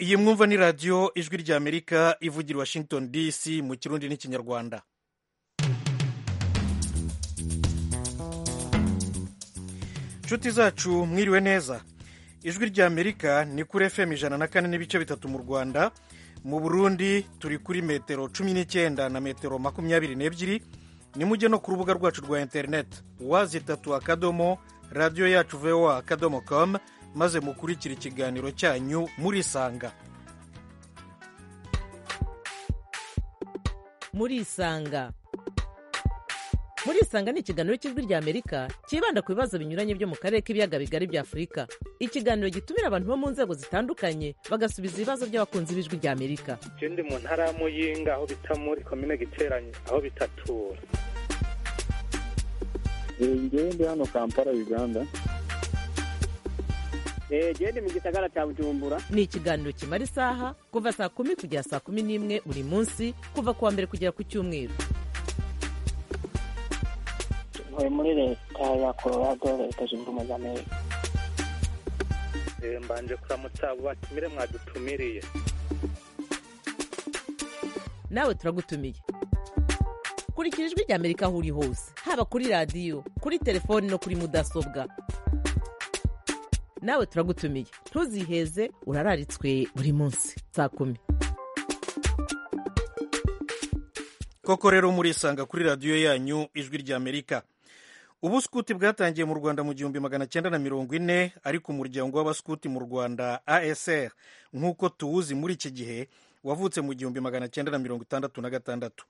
iyi mwumva ni radiyo ijwi ry'amerika ivugira washington dc mu kirundi n'ikinyarwanda inshuti zacu mwiriwe neza ijwi ry'amerika ni kuri fm ijana na kane n'ibice bitatu mu rwanda mu burundi turi kuri metero cumi n'icyenda na metero makumyabiri n'ebyiri nimujye no ku rubuga rwacu rwa interineti wazi itatu akadomo radiyo yacu voa akadomo komu maze mukurikira ikiganiro cyanyu murisanga murisanga murisanga ni ikiganiro cy'ijwi ry'amerika cyibanda ku bibazo binyuranye byo mu karere k'ibiyaga bigari bya afurika ikiganiro gitumira abantu bo mu nzego zitandukanye bagasubiza ibibazo by'abakunzi b'ijwi ry'amerika icyo ndi mu ntara ya muyinga aho bita muri komine giteranye aho bitatura ngewe ndi hano kampala uganda genda mu gisagara cya bujumbura ni ikiganiro kimara isaha kuva saa kumi kugera saa kumi n'imwe buri munsi kuva ku wa mbere kugera ku cyumweru ntuye muri leta ya colorado leta zunze ubumwe za amerika mbanje kuramutsa abo batumire mwadutumiriye nawe turagutumiye kurikira ijwi ry'amerika aho uri hose haba kuri radiyo kuri telefoni no kuri mudasobwa nawe turagutumiye ntuziheze urararitswe buri munsi saa kumi koko rero murisanga kuri radiyo yanyu ijwi ry'amerika ubuskuti bwatangiye mu rwanda mu gihumbi magana cyenda na mirongo ine ariko umuryango w'abaskuti mu rwanda asr nk'uko tuwuzi muri iki gihe wavutse mu gihumbi magana cyenda na mirongo itandatu na gatandatu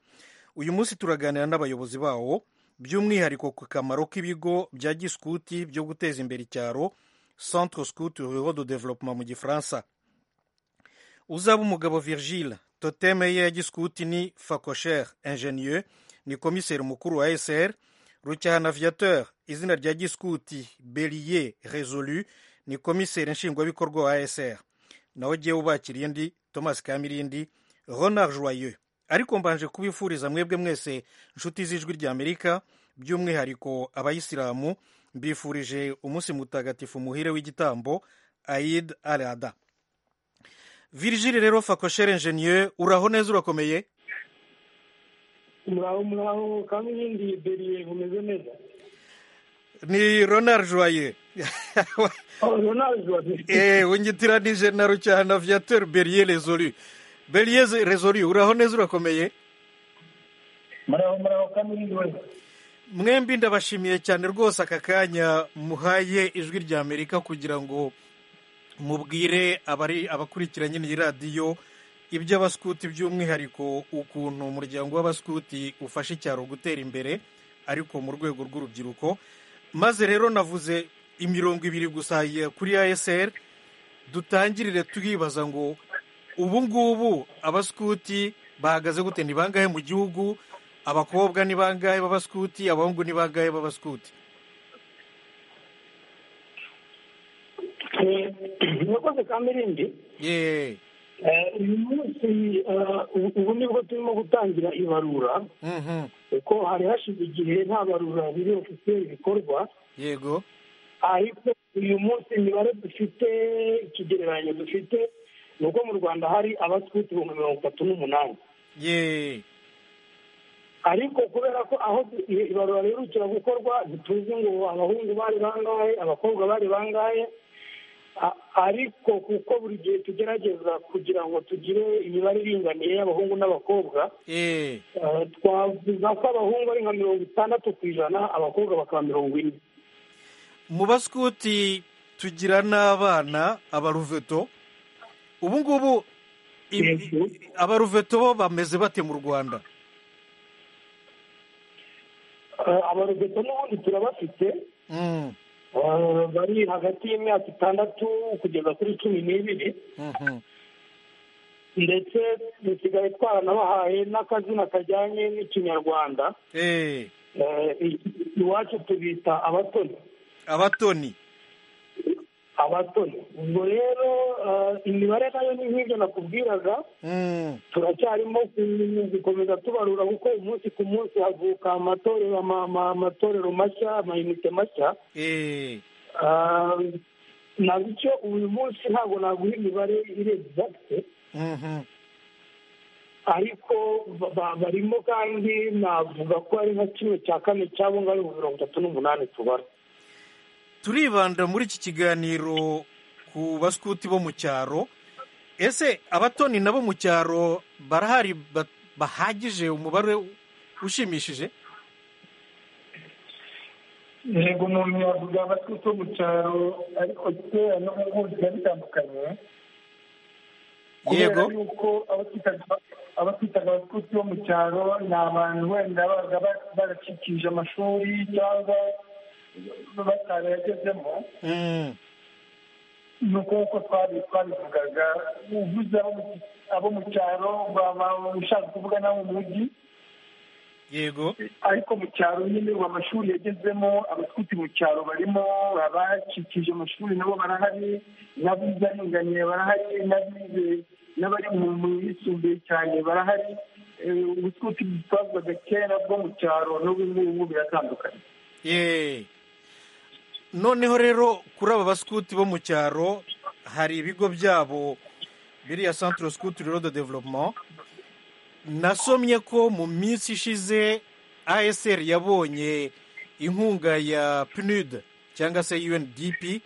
uyu munsi turaganira n'abayobozi bawo by'umwihariko ku kamaro k'ibigo bya giskuti byo guteza imbere icyaro centre scout ruraux de développement mu gifaransa uzaba umugabo virgile toteme ye ya giskuti ni facocher ingenieux ni komiseri mukuru wa sr rucyahana aviateur izina rya giskuti belier resolu ni komiseri nshingwabikorwa wa sr naho jyewe ubakiriye ndi thomas kamirindi ronard joyeux ariko mbanje kubifuriza mwebwe mwese nshuti z'ijwi ry'amerika by'umwihariko abayisilamu mbifurije umunsi mutagatifu muhire w'igitambo aid arada virgile rero fakoshere ingenieur uraho neza urakomeye muraho muraho kandi ibindi beriye bumeze neza ni ronald joye wungitiranije na rucyahana viateur beriye resolu beriye resolu uraho neza urakomeye muraho muraho kandi ibindi wese mwembi ndabashimiye cyane rwose aka kanya muhaye ijwi ry'amerika kugira ngo mubwire abari abakurikira nyine iyi radiyo iby'abaskuti by'umwihariko ukuntu umuryango w'abaskuti ufasha icyaro gutera imbere ariko mu rwego rw'urubyiruko maze rero navuze imirongo ibiri gusa kuri ASR dutangirire twibaza ngo ubu ngubu abaskuti bahagaze gute ni bangahe mu gihugu abakobwa ni bangahe b'abaskuti abahungu ni bangahe b'abaskuti murakoze kamirindi uyu munsi ubu nibwo turimo gutangira ibarura kuko hari hashize igihe nta barura biri ofisiyeri bikorwa yego ariko uyu munsi imibare dufite ikigereranyo dufite ni uko mu rwanda hari abaskuti ibihumbi mirongo itatu n'umunani yeee ariko kubera ko aho ibarura riherukira gukorwa ntituzi ngo abahungu bari bangahe abakobwa bari bangahe ariko kuko buri gihe tugerageza kugira ngo tugire imibare iringaniye y'abahungu n'abakobwa twavuga ko abahungu ari nka mirongo itandatu ku ijana abakobwa bakaba mirongo ine mu basikuti tugira n'abana abaruveto ubu ngubu abaruveto bo bameze bate mu rwanda abarobeto n'ubundi turabafite bari hagati y'imyaka itandatu kugeza kuri cumi n'ibiri ndetse dusigaye twaranabahaye n'akazina kajyanye n'ikinyarwanda iwacu tubita abatoni abatoni abatoni ubwo rero imibare nayo ni nk'ibyo nakubwiraga turacyarimo gukomeza tubarura kuko umunsi ku munsi havuka amatorero amatorero mashya amayinite mashya ntabwo icyo uyu munsi ntabwo naguha imibare iri egizagite Mhm. ariko ba- ba- barimo kandi navuga ko ari nka kimwe cya kane cyabo ngo ari mirongo itatu n'umunani tubara turibanda muri iki kiganiro ku baskuti bo mu cyaro ese abatoni nabo mu cyaro barahari ba- bahagije umubare ushimishije yego umuntu yavuga abatutu mu cyaro ariko kera no mu ngo biba bitandukanye kubera yego yuko abo twitaga- abo twitaga abatutu bo mu cyaro ni abantu wenda babaga ba- baracikije amashuri cyangwa batarayagezemo Mm. ni uko nk'uko twari twabivugaga uvuze abo mu- abo mu cyaro baba ushaka kuvuga n'abo mu mujyi yego ariko mu cyaro nyine ubu amashuri yagezemo abatwite mu cyaro barimo abakikije amashuri nabo barahari n'abize aringaniye barahari n'abize n'abari mu mu yisumbuye cyane barahari Eh, ubutwite twavugaga kera bwo mu cyaro n'ubu ngubu biratandukanye ye noneho rero kuri aba baskuti bo mu cyaro hari ibigo byabo biriya centre scout rero de development nasomye ko mu minsi ishize asr yabonye inkunga ya pnud cyangwa se undp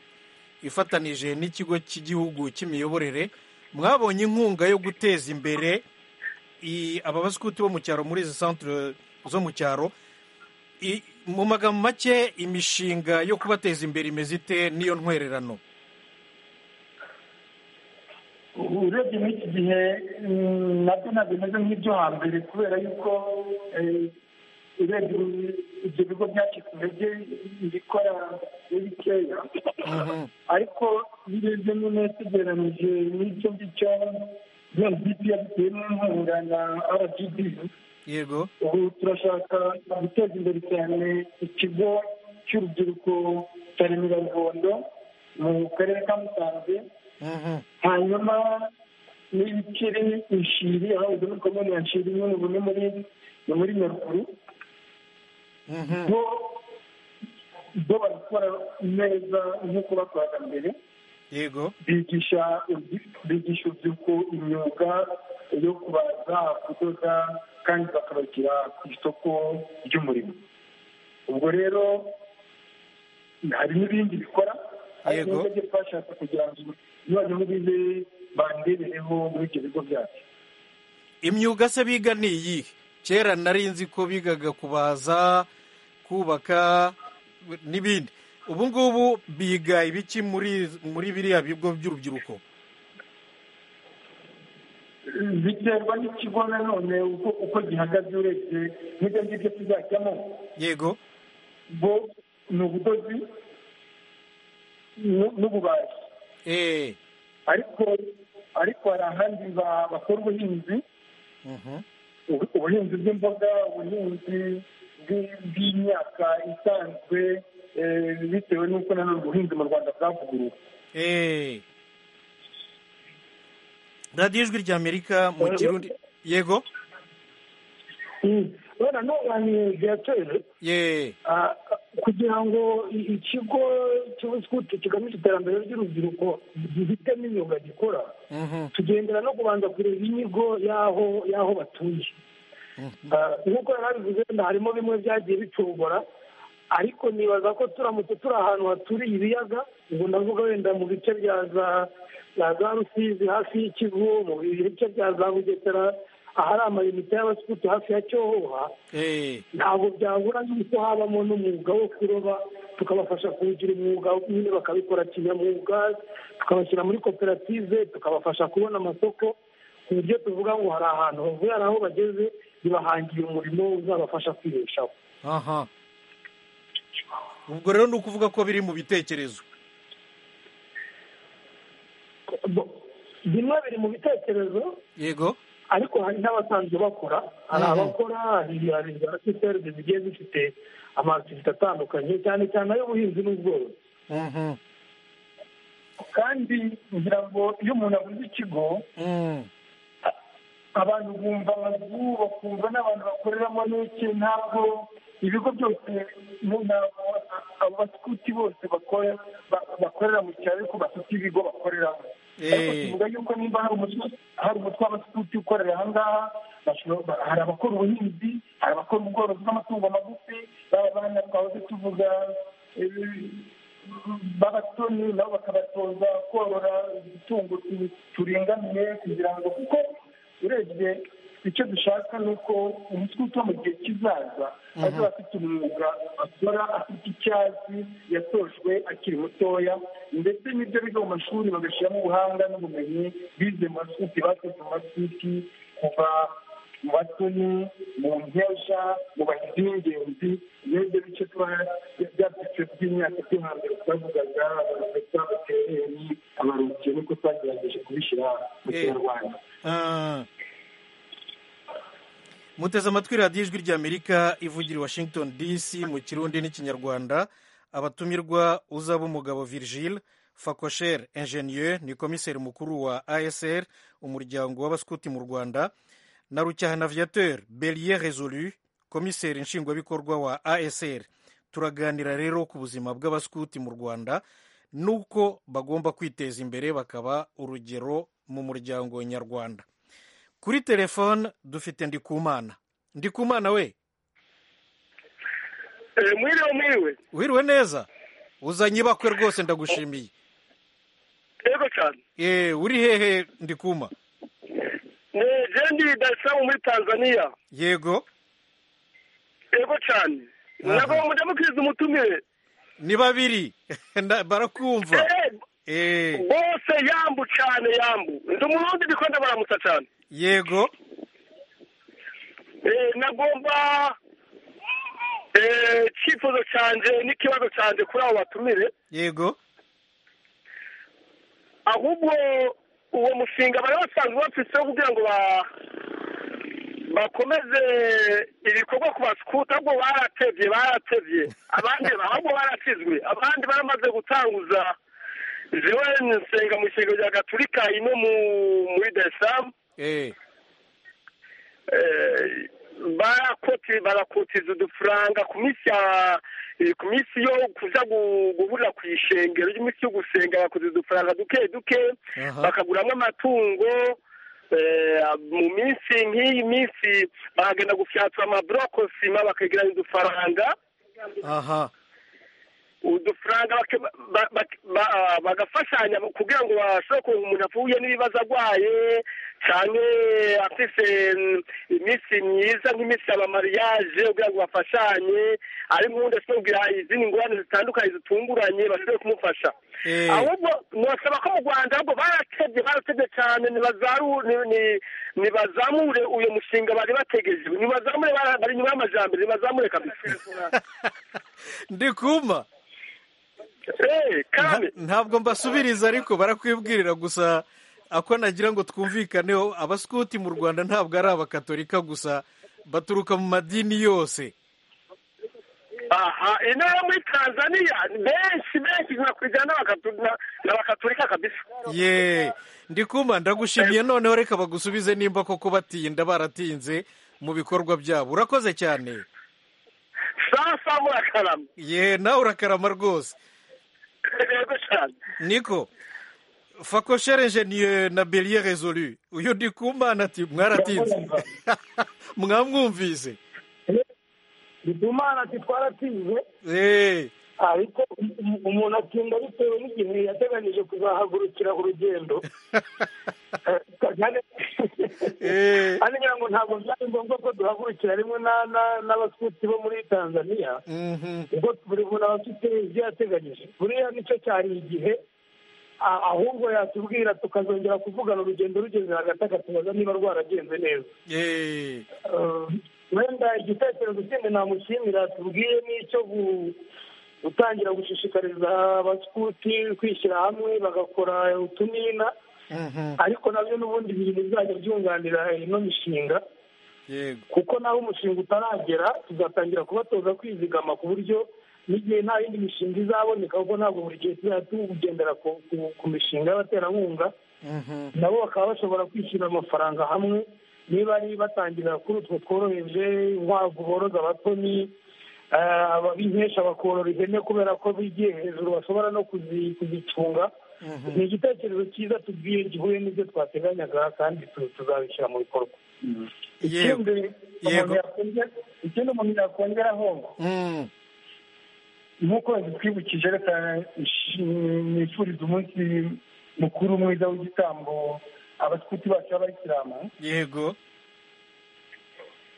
ifatanije n'ikigo cy'igihugu cy'imiyoborere mwabonye inkunga yo guteza imbere i- aba baskuti bo mu cyaro muri izi centre zo mu cyaro I- mu magambo make imishinga yo kubateza imbere imeze ite n'iyo ntwererano urebye muri iki gihe mm, nabyo ntabwo bimeze nk'ibyo hambere kubera yuko eh, urebye ibi- ibyo bigo byacitse intege bikora ari bikeya ariko birebye nyine tugereranyije n'icyo ngicyo ya gp yabitewe n'inkunga na rgb yego ubu turashaka guteza imbere cyane ikigo cy'urubyiruko cya remera ruhondo mu karere ka musanze Mhm. hanyuma n'ibikiri inshiri aho izo muri komini ya nshiri imwe mu bune muri ni muri nyaruguru Mhm. bo bo barakora neza nk'uko bakoraga mbere yego bigisha urubyi- bigisha urubyiruko imyuga yo kubaza kudoda kandi bakabagira ku isoko ry'umurimo ubwo rero hari n'ibindi bikora ariko Yego. nibyo byo twashatse kugira ngo noneho bibe bandebereho muri ibyo bigo byacu imyuga se biga ni iyihe kera nari nzi ko bigaga kubaza kubaka n'ibindi ubu ngubu biga ibiki muri muri biriya bigo by'urubyiruko biterwa n'ikigo nanone uko uko gihagaze urebye n'ibyo ngibyo tuzajyamo yego bo ni ubudozi n'u- n'ububaji eh ariko ariko hari ahandi ba- bakora ubuhinzi Mhm. ubu- ubuhinzi bw'imboga ubuhinzi bw'i- bw'imyaka isanzwe eh, bitewe n'uko nanone ubuhinzi mu rwanda bwavuguruwe eh radiyo ijwi ry'amerika mu kirundi yego urabona n'ubu biratewe ye Ah, kugira ngo i- ikigo cy'ubusikuti kigamije iterambere ry'urubyiruko gifite n'imyuga gikora Mhm. tugendera no kubanza kureba inyigo y'aho y'aho batuye Ah, nk'uko yari abivuze wenda harimo bimwe byagiye bicogora ariko nibaza ko turamutse turi ahantu haturiye ibiyaga ubwo ndavuga wenda mu bice bya za za za rusizi hafi y'ikivu mu bice bya za bugesera ahari amayunite y'abasikuti hafi ya cyohoha eh ntabwo byabura yuko habamo n'umwuga wo kuroba tukabafasha kuwugira umwuga nyine bakabikora kinyamwuga tukabashyira muri koperative tukabafasha kubona amasoko ku buryo tuvuga ngo hari ahantu bavuye hari aho bageze bibahangira umurimo uzabafasha kwibeshaho aha ubwo rero ni ukuvuga ko biri mu bitekerezo Bo- bimwe biri mu bitekerezo yego ariko hari n'abasanzwe bakora hari Mhm. abakora hari hari za siserde zigiye zifite amakiviite atandukanye cyane cyane ay'ubuhinzi n'ubworozi Mhm. kandi kugira ngo iyo umuntu aguze ikigo Mm. abantu bumva abazungu bakumva n'abantu bakoreramo n'iki ntabwo ibigo byose ntabwo abaskuti bose bakora- ba- bakorera mu cyaro ariko bafite ibigo bakoreramo Eh. ariko tuvuga yuko nimba hari umutwe hari umutwe w'abaskuti ukorera aha ngaha bashobora- ba- hari abakora ubuhinzi hari abakora ubworozi bw'amatungo magufi baba abana twahoze tuvuga eh, b'abatoni nabo bakabatoza korora udutungo tu- turinganiye kugira ngo kuko urebye icyo dushaka ni uko umuswiti wo mu gihe kizaza azaba afite umwuga akora afite icyo azi yatojwe akiri mutoya ndetse n'ibyo biga mu mashuri bagashyiramo ubuhanga n'ubumenyi bize mu maswiti bakoze mu maswiti kuva mu batoni mu nkesha mu bahizi b'ingenzi n'ibyo bice tuba bya byiciro by'imyaka byo hambere twavugaga abarobeta abatereri abarukiye niko twagerageje kubishyira mu Eh. kinyarwanda Ah. muteze amatwi radiyo ijwi ry'amerika ivugira i washington dc mu kirundi n'ikinyarwanda abatumirwa uzaba umugabo virgile fakosher ingenieur ni komiseri mukuru wa asr umuryango w'abaskuti mu rwanda na rucyahana aviateur belier resolu komiseri nshingwabikorwa wa asr turaganira rero ku buzima bw'abaskuti mu rwanda n'uko bagomba kwiteza imbere bakaba urugero mu muryango nyarwanda kuri telefone dufite ndikumana ndikumana we mwiriwe mwiriwe wiriwe neza uzanye ibakwe rwose ndagushimiye yego cyane Eh, uri hehe ndikuma jendi darisiramu muri tanzania yego yego cyane Aha. ntabwo mujya mukiriza umutumire ni babiri Na- barakumva Eh, Eh, bose yambu cyane yambu ndi umurundi ndikwenda baramutsa cyane yego Eh, nagomba eh, icyifuzo cyanjye n'ikibazo cyanjye kuri abo batumire yego ahubwo uwo mushinga bari basanzwe bafiteho kugira ngo ba- bakomeze ibikorwa ku basikuti ahubwo baratevye baratevye abandi ahubwo baratizwe abandi baramaze gutanguza jewe nsenga mu isengero rya gaturika ino mu- muri daresamu Eh, barakoti barakotiza udufaranga ku minsi ya eh, ku minsi yo kuja gu- guhurira ku ishengero y'iminsi yo gusenga bakotiza udufaranga duke duke aha bakaguramo amatungo eh, mu minsi nk'iyi minsi bakagenda gufyatura amaburokosima bakegeranya udufaranga aha udufaranga bake- ba- ba- ba- bagafashanya kugira ngo bashobore kunga umuntu apfuye n'ibibazo arwaye cyane afise mm, iminsi myiza nk'iminsi y'amamariyaje kugira ngo bafashanye ari nk'undi ashobora kugira izindi ngorane zitandukanye zitunguranye bashobore kumufasha Eh, ahubwo ntibasaba ko mu rwanda ahubwo baratebye baratebye cyane nibazaru- ni- ni- nibazamure uyu mushinga bari bategereje nibazamure bara- bari inyuma y'amajambere nibazamure kabisa ndikuma Eh, kandi Nta- ntabwo mbasubiriza ariko barakwibwirira gusa ako nagira ngo twumvikaneho abasikuti mu rwanda ntabwo ari abakatolika gusa baturuka mu madini yose aha ino yo muri tanzania ni benshi benshi nka ku ijana n'abakatu- na- n'abakaturika kabisa ye ndikuma ndagushimiye noneho reka bagusubize nimba koko batinda baratinze mu bikorwa byabo urakoze cyane sasa murakarama ye nawe urakarama rwose yego cyane niko fakoshere ingenieur na belier resolu uyu ndikumana ati mwaratinze mwamwumvise bitumana ati twaratinze Eh, ariko um- umuntu atinda bitewe n'igihe yateganyije kuzahagurukira urugendo Eh, kandi Eh. kandi ngira ngo ntabwo byari ngombwa ko duhagurukira rimwe na- na- n'abaskuti bo muri tanzania mhm. ubwo buri muntu aba afite ibyo yateganyije buriya nicyo cyari igihe a- ahubwo yatubwira tukazongera kuvugana urugendo rugeze hagati agatubaza niba rwaragenze neza Eh, Eh, wenda igitekerezo kindi namushimira tubwiye n'icyo gu- gutangira gushishikariza abaskuti kwishyira hamwe bagakora utunina mhm. ariko nabyo n'ubundi bintu bizajya byunganira ino mishinga yego kuko naho umushinga utaragera tuzatangira kubatoza kwizigama ku buryo n'igihe nta yindi mishinga izaboneka kuko ntabwo buri gihe tuzajya tugendera ku- ku- ku mishinga y'abaterankunga Mhm. nabo bakaba bashobora kwishyura amafaranga hamwe niba ari batangirira kuri utwo tworoheje inkwavu boroza abatoni ababinkesha bakorora ihene kubera ko bigiye hejuru bashobora no kuzi- kuzicunga ni igitekerezo cyiza tubwiye gihuye n'ibyo twateganyaga kandi tu- tuzabishyira mu bikorwa Yego. ikindi Yego. umuntu yakongera- ikindi umuntu yakongeraho Mm. nk'uko zitwibukije leta nifuriza umunsi mukuru mwiza w'igitambo abasikuti bacu b'abayisilamu yego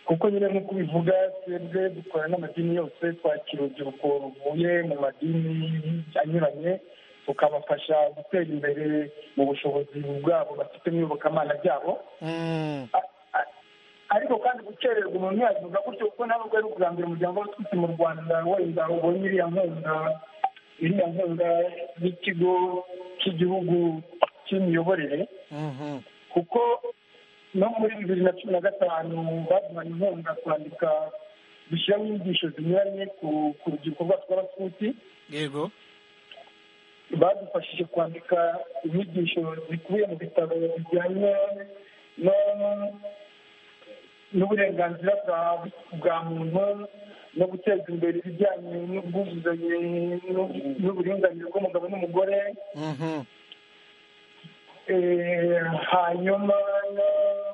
kuko nyine nk'uko ubivuga twebwe dukora n'amadini yose twakira urubyiruko ruvuye mu madini anyuranye tukabafasha gutera imbere mu bushobozi bwabo bafite mu iyobokamana ryabo Mm. ariko kandi gukererwa umuntu yabivuga gutyo kuko nawe ubwo ari ubwa mbere umuryango w'abatutsi mu rwanda wenda ubonye iriya nkunga iriya nkunga y'ikigo cy'igihugu cy'imiyoborere Mhm. kuko no muri bibiri na cumi na gatanu baduhaye inkunga kwandika dushyiraho inyigisho zinyuranye ku- ku rubyiruko rwacu rw'abatutsi yego badufashije kwandika inyigisho zikubiye mu bitabo bijyanye no- n'uburenganzira bwa- bwa muntu no guteza imbere ibijyanye n'ubwuzuzanye n'u- n'uburinganire bw'umugabo n'umugore Mhm. eh, hanyuma no-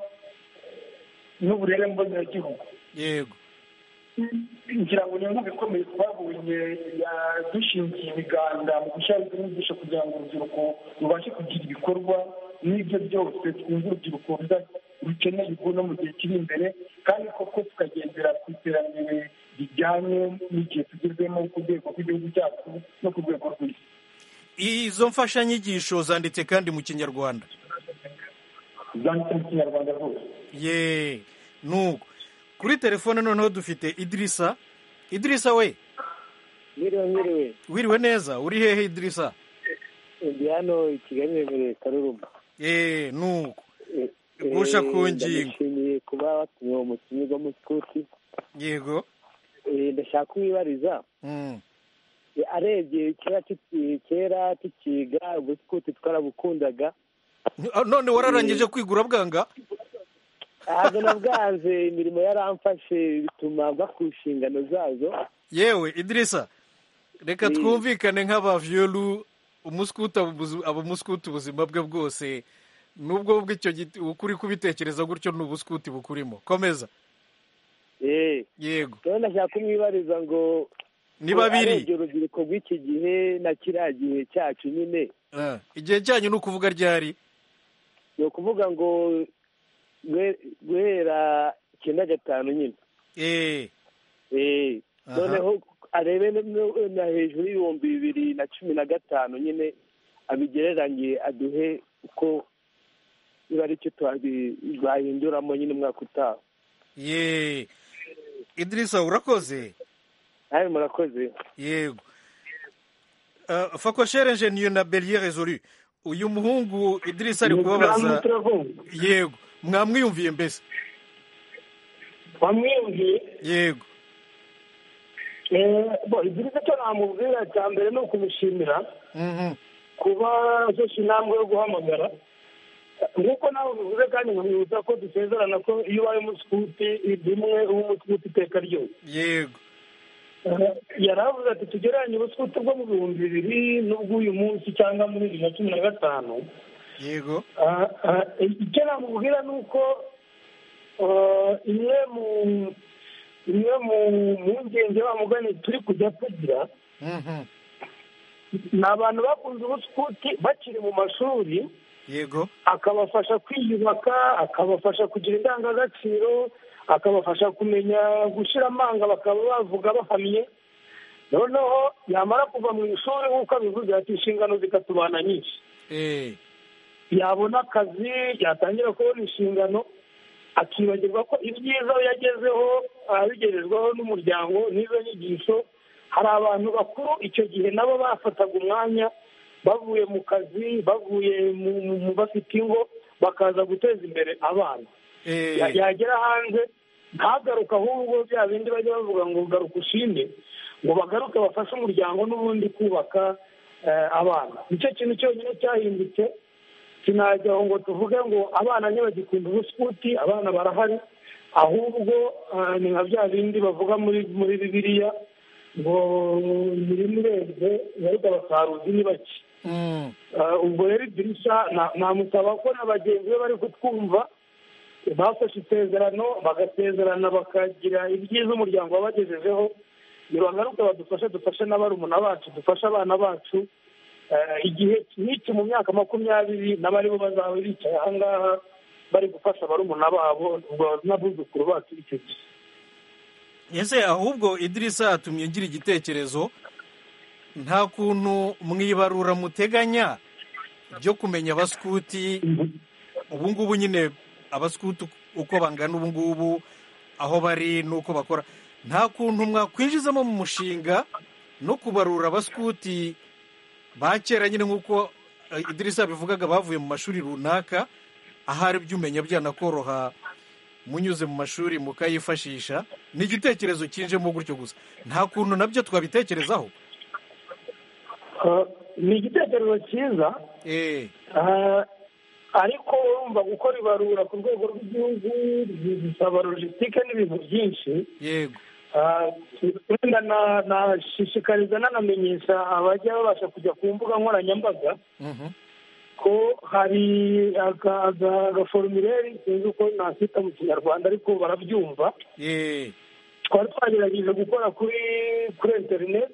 n'uburere mboneragihugu yego ngira ngo ni inkunga ikomeye twabonye ya- dushingiye ibiganza mu gushyiraho izo nyigisho kugira ngo urubyiruko rubashe kugira ibikorwa n'ibyo byose twumva urubyiruko ruza- rukeneye ubu no mu gihe kiri imbere kandi koko tukagendera ku iterambere rijyanye n'igihe tugezemo ku rwego rw'igihugu cyacu no ku rwego rw'isi izo mfashanyigisho zanditse kandi mu kinyarwanda zanditse mu kinyarwanda rwose ye nuko kuri telefone noneho dufite idirisa idirisa we Mwiriwe mwiriwe. wiriwe neza uri hehe idirisa Ndi hano i Kigali muri Karuruma. ye nuko Eh, Gusha eh, ku ngingo. Ndabashimiye kuba watumye uwo mukinnyi w'amasikuti. yego Eh, Ndashaka kumwibariza. Mm. Eh, Arebye kera tuki- kera tukiga ubusikuti twarabukundaga. Ah, none wararangije kwigura bwanga Ahazwe na bwanze imirimo yaramfashe bituma mva ku nshingano zazo. yewe idirisa reka Mm. twumvikane nk'abavyolu umusikuti aba ubuzi- aba umusikuti ubuzima bwe bwose nubwo bwo icyo giti- ukuri kubitekereza gutyo ni ubusikuti bukurimo komeza Eh, yego rero ndashaka kumwibariza ngo ni arebye babiri urubyiruko rw'iki gihe na kiriya gihe cyacu nyine Ah, igihe cyanyu ni ukuvuga ryari ni ukuvuga ngo guhe- guhera icyenda gatanu nyine Eh, Eh, Aha. noneho arebe no- no- na hejuru y'ibihumbi bibiri na cumi na gatanu nyine abigereranye aduhe uko niba ari cyo twabi- twahinduramo nyine umwaka utaha ye idirisa urakoze nawe murakoze yego Ah, fakoshere ingeniyo na beriye rezolu uyu muhungu idirisa ari kubabaza turavuga yego mwamwiyumviye mbese wamwiyumviye yego Eh, bo, idirisa cyo namubwira cya mbere ni ukumushimira Mhm. kuba afashe intambwe yo guhamagara nk'uko nawe bivuze kandi nkamwibutsa ko dusezerana ko iyo ubaye umusikuti rimwe uba umusikuti iteka ryose yego Eh, yari avuze ati tugereranye ubusikuti bwo mu bihumbi bibiri n'ubw'uyu munsi cyangwa muri bibiri na cumi na gatanu yego Ah, ah, icyo namubwira ni uko ah, imwe mu imwe mu mpungenge wa mugani turi kujya tugira Mhm. ni abantu bakunze ubusikuti bakiri mu mashuri yego akabafasha kwiyubaka akabafasha kugira indangagaciro akabafasha kumenya gushyira amanga bakaba bavuga bahamye noneho yamara kuva mu ishuri nk'uko abivuze ati inshingano zikatubana nyinshi Eh, yabona akazi yatangira kubona inshingano akibagirwa ko ibyiza we yagezeho abigerezwaho n'umuryango n'izo nyigisho hari abantu bakuru icyo gihe nabo bafataga umwanya bavuye mu kazi bavuye mu mu- mu bafite ingo bakaza guteza imbere abana eh, Ya- yagera hanze ntagaruke ahubwo bya bindi bajya bavuga ngo garuka ushime ngo bagaruke bafashe umuryango n'ubundi kubaka eh, abana nicyo kintu cyonyine cyahindutse sinajya aho ngo tuvuge ngo abana ntibagikunda ubusukuti abana barahari ahubwo ah, ni nka bya bindi bavuga muri muri bibiliya ngo nyirimurembye yarida basaruzi ni bake Mm. Ah, ubwo rero idirishya na- namusaba ko na bagenzi be bari kutwumva bafashe isezerano bagasezerana bakagira ibyiza umuryango wabagejejeho nibagaruka badufashe dufashe na barumuna bacu dufashe abana bacu Eh, igihe nk'iki mu myaka makumyabiri nabo aribo bazaba bicaye aha ngaha bari gufasha barumuna babo ubwo n'abuzukuru bacu icyo gihe ese ahubwo idirisa yatumye ngira igitekerezo nta kuntu mwibarura muteganya ryo kumenya abaskuti ubu ngubu nyine abaskuti uko bangana ubu ngubu aho bari n'uko bakora nta kuntu mwakwinjizamo mu mushinga no kubarura abaskuti ba kera nyine nk'uko eh, idirisa yabivugaga bavuye mu mashuri runaka ahari ibyo umenya byanakoroha munyuze mu mashuri mukayifashisha ni igitekerezo kinjemo gutyo gusa nta kuntu nabyo twabitekerezaho Ah, ni igitekerezo cyiza Eh, Ah, ariko urumva gukora ibarura ku rwego rw'igihugu bisaba logisitike n'ibintu byinshi yego Ah, wenda na- nashishikariza nanamenyesha abajya babasha kujya ku mbuga nkoranyambaga Mhm. ko hari aga- aga- agaforumire sinzi uko nakita mu kinyarwanda ariko barabyumva Eh, twari twagerageje gukora kuri kuri interineti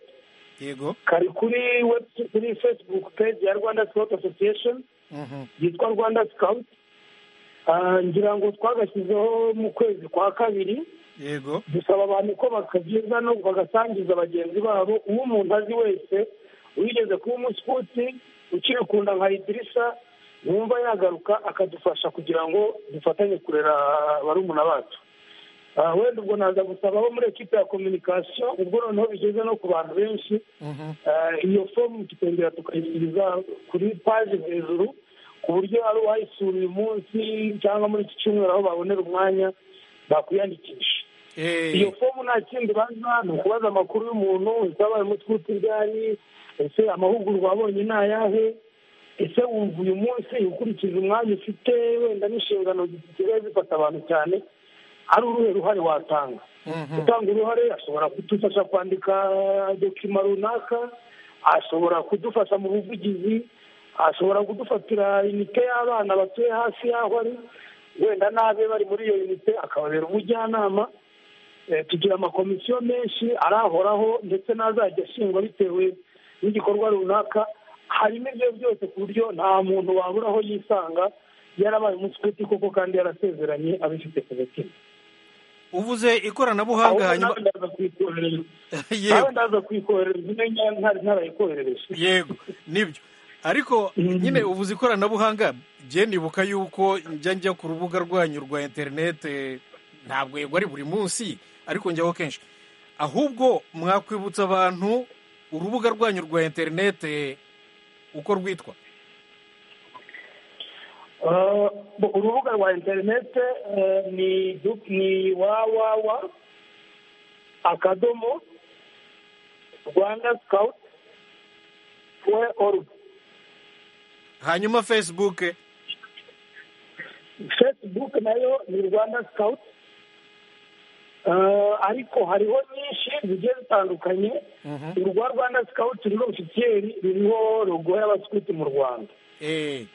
yego kari kuri websi- kuri facebook page ya rwanda sipoti asosiyesheni Mhm. yitwa rwanda sikawuti ngira ngo twagashyizeho mu kwezi kwa kabiri yego dusaba abantu ko bakagiza no bagasangiza bagenzi babo uwo umuntu azi wese wigeze kuba umusiputsi ukiri ku nda nka idirishya wumva yagaruka akadufasha kugira ngo dufatanye kurera barumuna bacu Ah, wenda ubwo naza gusaba abo muri ekipa ya kominikasiyo ubwo noneho bigeze no ku bantu benshi Mhm. Eh, iyo fomu tukongera tukayisubiza kuri paji hejuru ku buryo ari uwayisura uyu munsi cyangwa muri iki cyumweru aho babonera umwanya bakwiyandikisha Eh, iyo fomu nta kindi baza ni ukubaza amakuru y'umuntu ese wabaye umutwite ryari ese amahugurwa wabonye ni ayahe ese wumva uyu munsi ukurikije umwanya ufite wenda n'inshingano zisigaye zifata abantu cyane ari uruhe ruhare watanga Mhm. gutanga uruhare ashobora kudufasha kwandika dokima runaka ashobora kudufasha mu buvugizi ashobora kudufatira inite y'abana batuye hafi y'aho ari wenda n'abe bari muri iyo unite akababera umujyanama Eh, tugira amakomisiyo menshi arahoraho ndetse n'azajya ashingwa bitewe n'igikorwa runaka harimo ibyo byose ku buryo nta muntu wabura aho yisanga yarabaye umusukuti koko kandi yarasezeranye abifite ku mutima uvuze ikoranabuhanga hanyuma ahubwo ndaza kuyikoherereza nawe yego ndaza kuyikoherereza ine nyine ntari ntarayikoherereje yego nibyo ariko nyine uvuze ikoranabuhanga jye nibuka yuko njya njya ku rubuga rwanyu rwa interinete ntabwo yego ari buri munsi ariko njyaho kenshi ahubwo mwakwibutsa abantu urubuga rwanyu rwa interinete uko rwitwa Ah, urubuga rwa interinete eh, ni du- ni wawawa akadomo rwanda sikawuti we orugu hanyuma facebook fesibuke nayo ni rwanda sikawuti ariko hariho nyinshi zigiye zitandukanye urwa rwanda sikawuti ruriho ofisiyeri ruriho rogo y'abasikuti mu rwanda Eh,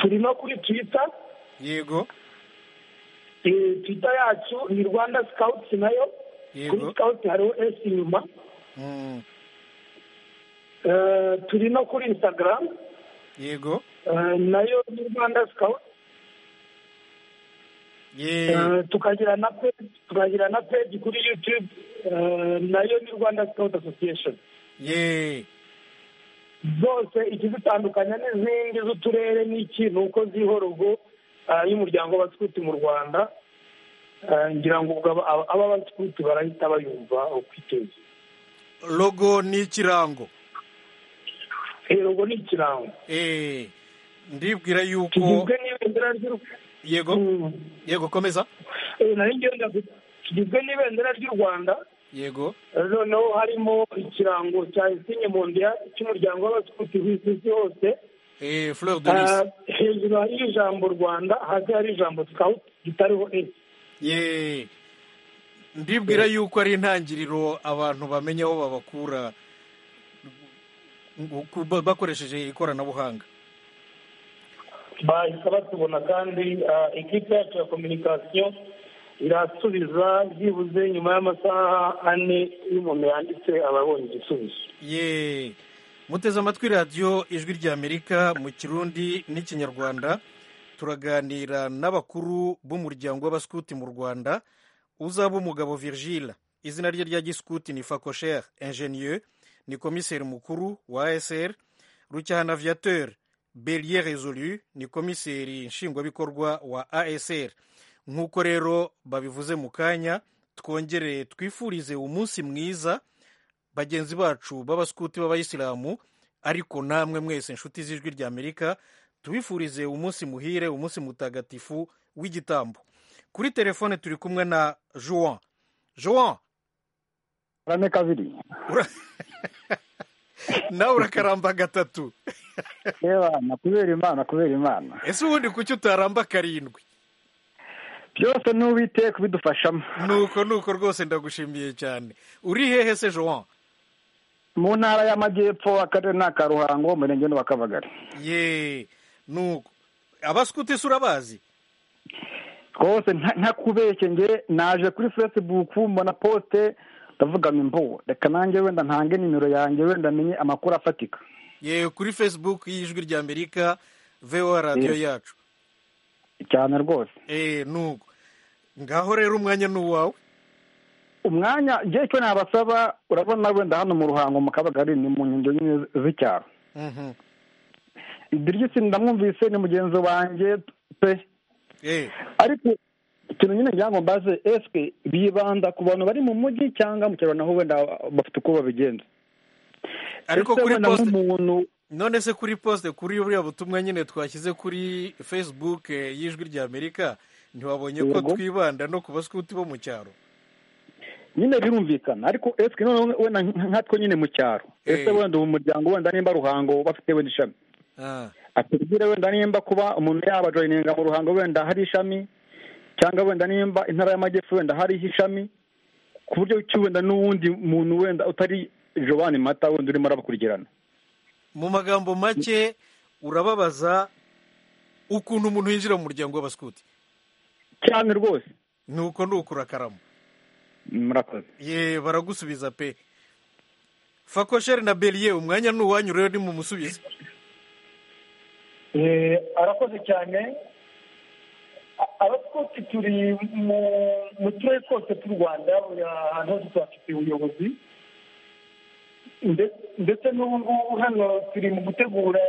turi no kuri twita yego twita yacu ni rwanda sikawuti nayo kuri yego sikawuti hariho esi inyuma Mm, Eh, turi no kuri instagram yego eh, nayo ni rwanda sikawuti ye Eh, tukagira na peji tukagira na peji kuri yutube eh, nayo ni rwanda sikawuti asosiyesheni ye zose ikizitandukanya n'izindi z'uturere n'iki ni uko ziho rogo ah, y'umuryango w'abasikuti mu rwanda Ah, ngira ngo ubwo aba- aba- aba basikuti barahita bayumva ukwiteza logo ni ikirango rogo ni ikirango Eh, ndibwira yuko kigizwe n'ibendera ry'u yego Mm. yego komeza Eh, nari ngiye ndavuga kuti kigizwe n'ibendera ry'u rwanda yego eh, noneho harimo ikirango cya esinye mondiya cy'umuryango w'abasikuti ku isi hose Eh, fleur de lys Ah, hejuru hariho ijambo rwanda hasi hari ijambo sikawuti ritariho esi ye ndibwira yuko ari intangiriro abantu bamenya aho babakura ku- ba- bakoresheje ikoranabuhanga bahita batubona kandi ah, ekipe yacu ya kominikasiyo irasubiza byibuze nyuma y'amasaha ane iyo umuntu yanditse aba abonye igisubizo ye muteze amatwi radiyo ijwi ry'amerika mu kirundi n'ikinyarwanda turaganira n'abakuru b'umuryango w'abaskuti mu rwanda uzaba umugabo virgile izina rye rya giskuti ni fakosher ingenieux ni komiseri mukuru wa asr rucyahana aviateur belier resolu ni komiseri nshingwabikorwa wa asr nk'uko rero babivuze mu kanya twongere twifurize umunsi mwiza bagenzi bacu b'abaskuti b'abayisilamu ariko namwe mwese inshuti z'ijwi ry'amerika tubifurize umunsi muhire umunsi mutagatifu w'igitambo kuri telefone turi kumwe na joan joan urame kabiri ura- nawe urakaramba gatatu reba nakubera imana kubera imana ese ubundi kuki utaramba karindwi byose n'uwiteka ubidufashamo nuko nuko rwose ndagushimiye cyane uri hehe se joan mu ntara y'amajyepfo akarere ni aka ruhango umurenge ni uwa kabagari ye nuko abaskuti se urabazi rwose nta- ntakubeshye nge naje kuri facebook mbona posite ndavuga ngo imbu reka nanjye wenda ntange nimero yanjye wenda menye amakuru afatika ye kuri facebook y'ijwi ry'amerika voa radiyo Yes. yacu cyane rwose Eh, nuko ngaho rero umwanya ni uwawe umwanya ngewe icyo nabasaba urabona wenda hano mu ruhango mu kabagari ni mu nkengero nyine z'icyaro Mhm. idirigisi ndamwumvise ni mugenzi wanjye pe Eh, ariko ikintu nyine ngira ngo mbaze eswe bibanda ku bantu bari mu mujyi cyangwa mu cyaro naho wenda bafite uko babigenza ariko Ese kuri wenda poste nk'umuntu none se kuri poste kuri buriya butumwa nyine twashyize kuri facebook eh, y'ijwi ry'amerika ntiwabonye ko Yego. twibanda no ku baskuti bo mu cyaro nyine birumvikana ariko eswe noneho wenda nk- nkatwe nyine mu cyaro ese Eh. wenda ubu muryango wenda nimba ruhango bafite wenda ishami Ah, atubwire wenda nimba kuba umuntu yabajoyininga mu ruhango wenda hari ishami cyangwa wenda nimba intara y'amajyepfo wenda hariho ishami ku buryo ki wenda n'uwundi muntu wenda utari jovani mata wenda urimo arabakurikirana mu magambo make urababaza ukuntu umuntu yinjira mu muryango w'abaskuti cyane rwose nuko ni uko urakarama murakoze ye baragusubiza pe fakosheri na beliye umwanya ni uwanyu rero ni mumusubize Eh, arakoze cyane A- abatwotsi turi mu- mu turere twose tw'u rwanda buri ahantu hose tuhafite ubuyobozi Nde- ndetse n'ubu ngubu hano turi mu gutegura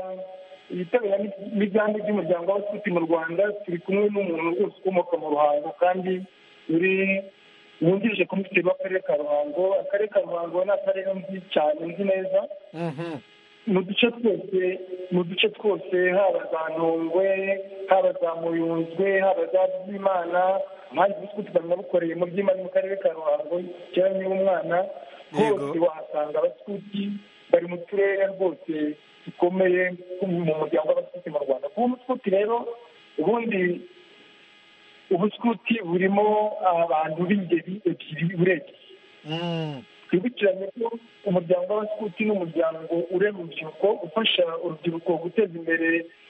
ibitabira n'ibyambi by'umuryango w'abaskuti mu rwanda turi kumwe n'umuntu rwose ukomoka mu ruhango kandi uri wungirije komiseri w'akarere ka ruhango akarere ka ruhango ni akarere nzi cyane nzi neza Mhm. mu duce twose mu duce twose haba za ntongwe haba za muyunzwe haba za byimana impande z'isuku tukanabukoreye mu byimana mu karere ka ruhango kera niba umwana Yego. hose wahasanga abasukuti bari mu turere rwose dukomeye two mu muryango w'abasukuti mu rwanda kuba umusukuti rero ubundi ubusukuti burimo abantu b'ingeri ebyiri urebye Mm. twibukiranye ko umuryango w'abasukuti ni umuryango urera urubyiruko ufasha urubyiruko guteza imbere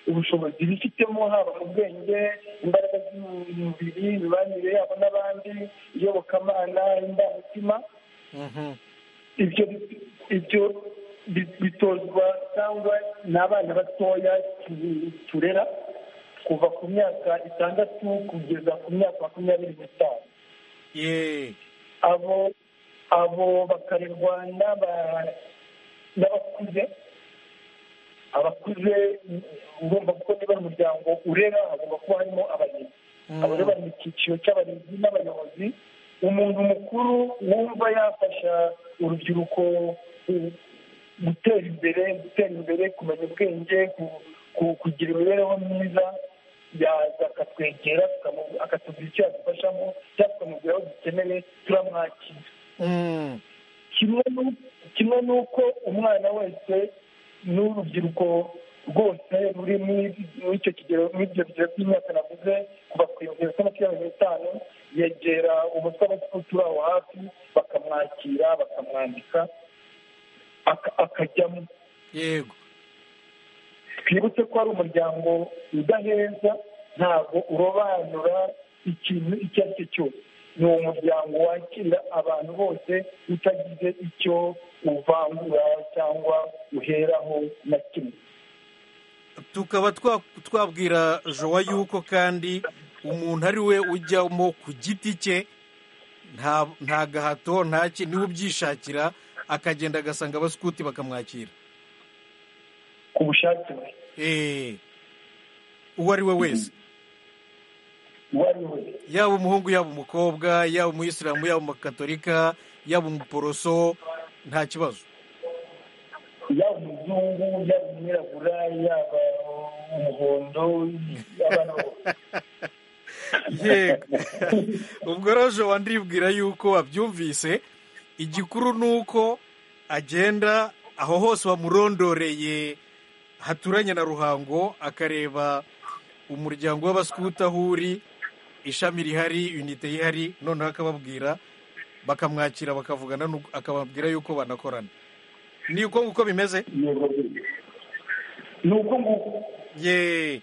ubushobozi bifitemo haba mu bwenge imbaraga z'umubiri imibanire yabo n'abandi iyobokamana indangamutima Mhm. ibyo ibyo bi- bitozwa cyangwa ni abana batoya tu- turera kuva ku myaka itandatu kugeza ku myaka makumyabiri n'itanu ye abo abo bakarerwa n'aba- n'abakuze abakuze urumva kuko niba ari umuryango urera hagomba kuba harimo abarinzi abo rero bari mu cyiciro cy'abarinzi n'abayobozi umuntu mukuru wumva yafasha urubyiruko ku- gutera imbere gutera imbere kumenya ubwenge ku- ku- kugira imibereho myiza yaza akatwegera tukamu- akatubwira icyo yadufashamo cyangwa tukamubwira aho dukeneye turamwakira Mm. kimwe n'u- kimwe n'uko umwana wese n'urubyiruko rwose ruri muri icyo kigero muri ibyo bigero by'imyaka navuze kuva ku bihumbi bibiri na makumyabiri n'itanu yegera umutwe w'abasikutu aho hafi bakamwakira bakamwandika aka- akajyamo yego twibutse ko ari umuryango udaheza ntabwo urobanura ikintu icyo ari cyo cyose ni umuryango wakira abantu bose utagize icyo uvangura cyangwa uheraho na kimwe tukaba twa- twabwira jowa yuko kandi umuntu ari we ujyamo ku giti cye nta nta gahato nta ki niwe ubyishakira akagenda agasanga abasikuti bakamwakira ku bushake bwe eee uwo ari we wese uwo ari we yaba umuhungu yaba umukobwa yaba umuyisilamu yaba umugatolika yaba umuporoso nta kibazo yaba umuzungu yaba umwirabura yaba umuhondo abana bose yego ubwo roje wandibwira yuko wabyumvise igikuru ni uko agenda aho hose bamurondoreye haturanye na ruhango akareba umuryango w'abasikuta aho uri ishami rihari unite ihari noneho akababwira bakamwakira bakavugana n'u- akababwira yuko banakorana ni uko nguko bimeze yego rwose. ni uko nguko ye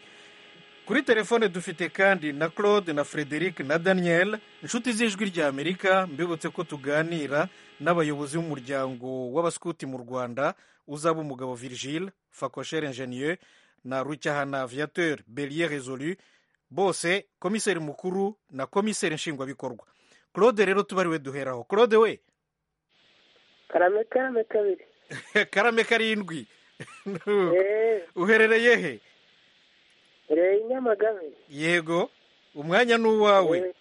kuri telefone dufite kandi na claude na frederic na daniel inshuti z'ijwi ry'amerika mbibutse ko tuganira n'abayobozi b'umuryango w'abasikuti mu rwanda uzaba umugabo virgile fakosheri ingenieur na rucyahana aviateur belier resolu bose komiseri mukuru na komiseri nshingwabikorwa claude rero tuba ari we duheraho claude we karame karame kabiri karame karindwi eee uherereye he reba inyamagabe yego umwanya ni uwawe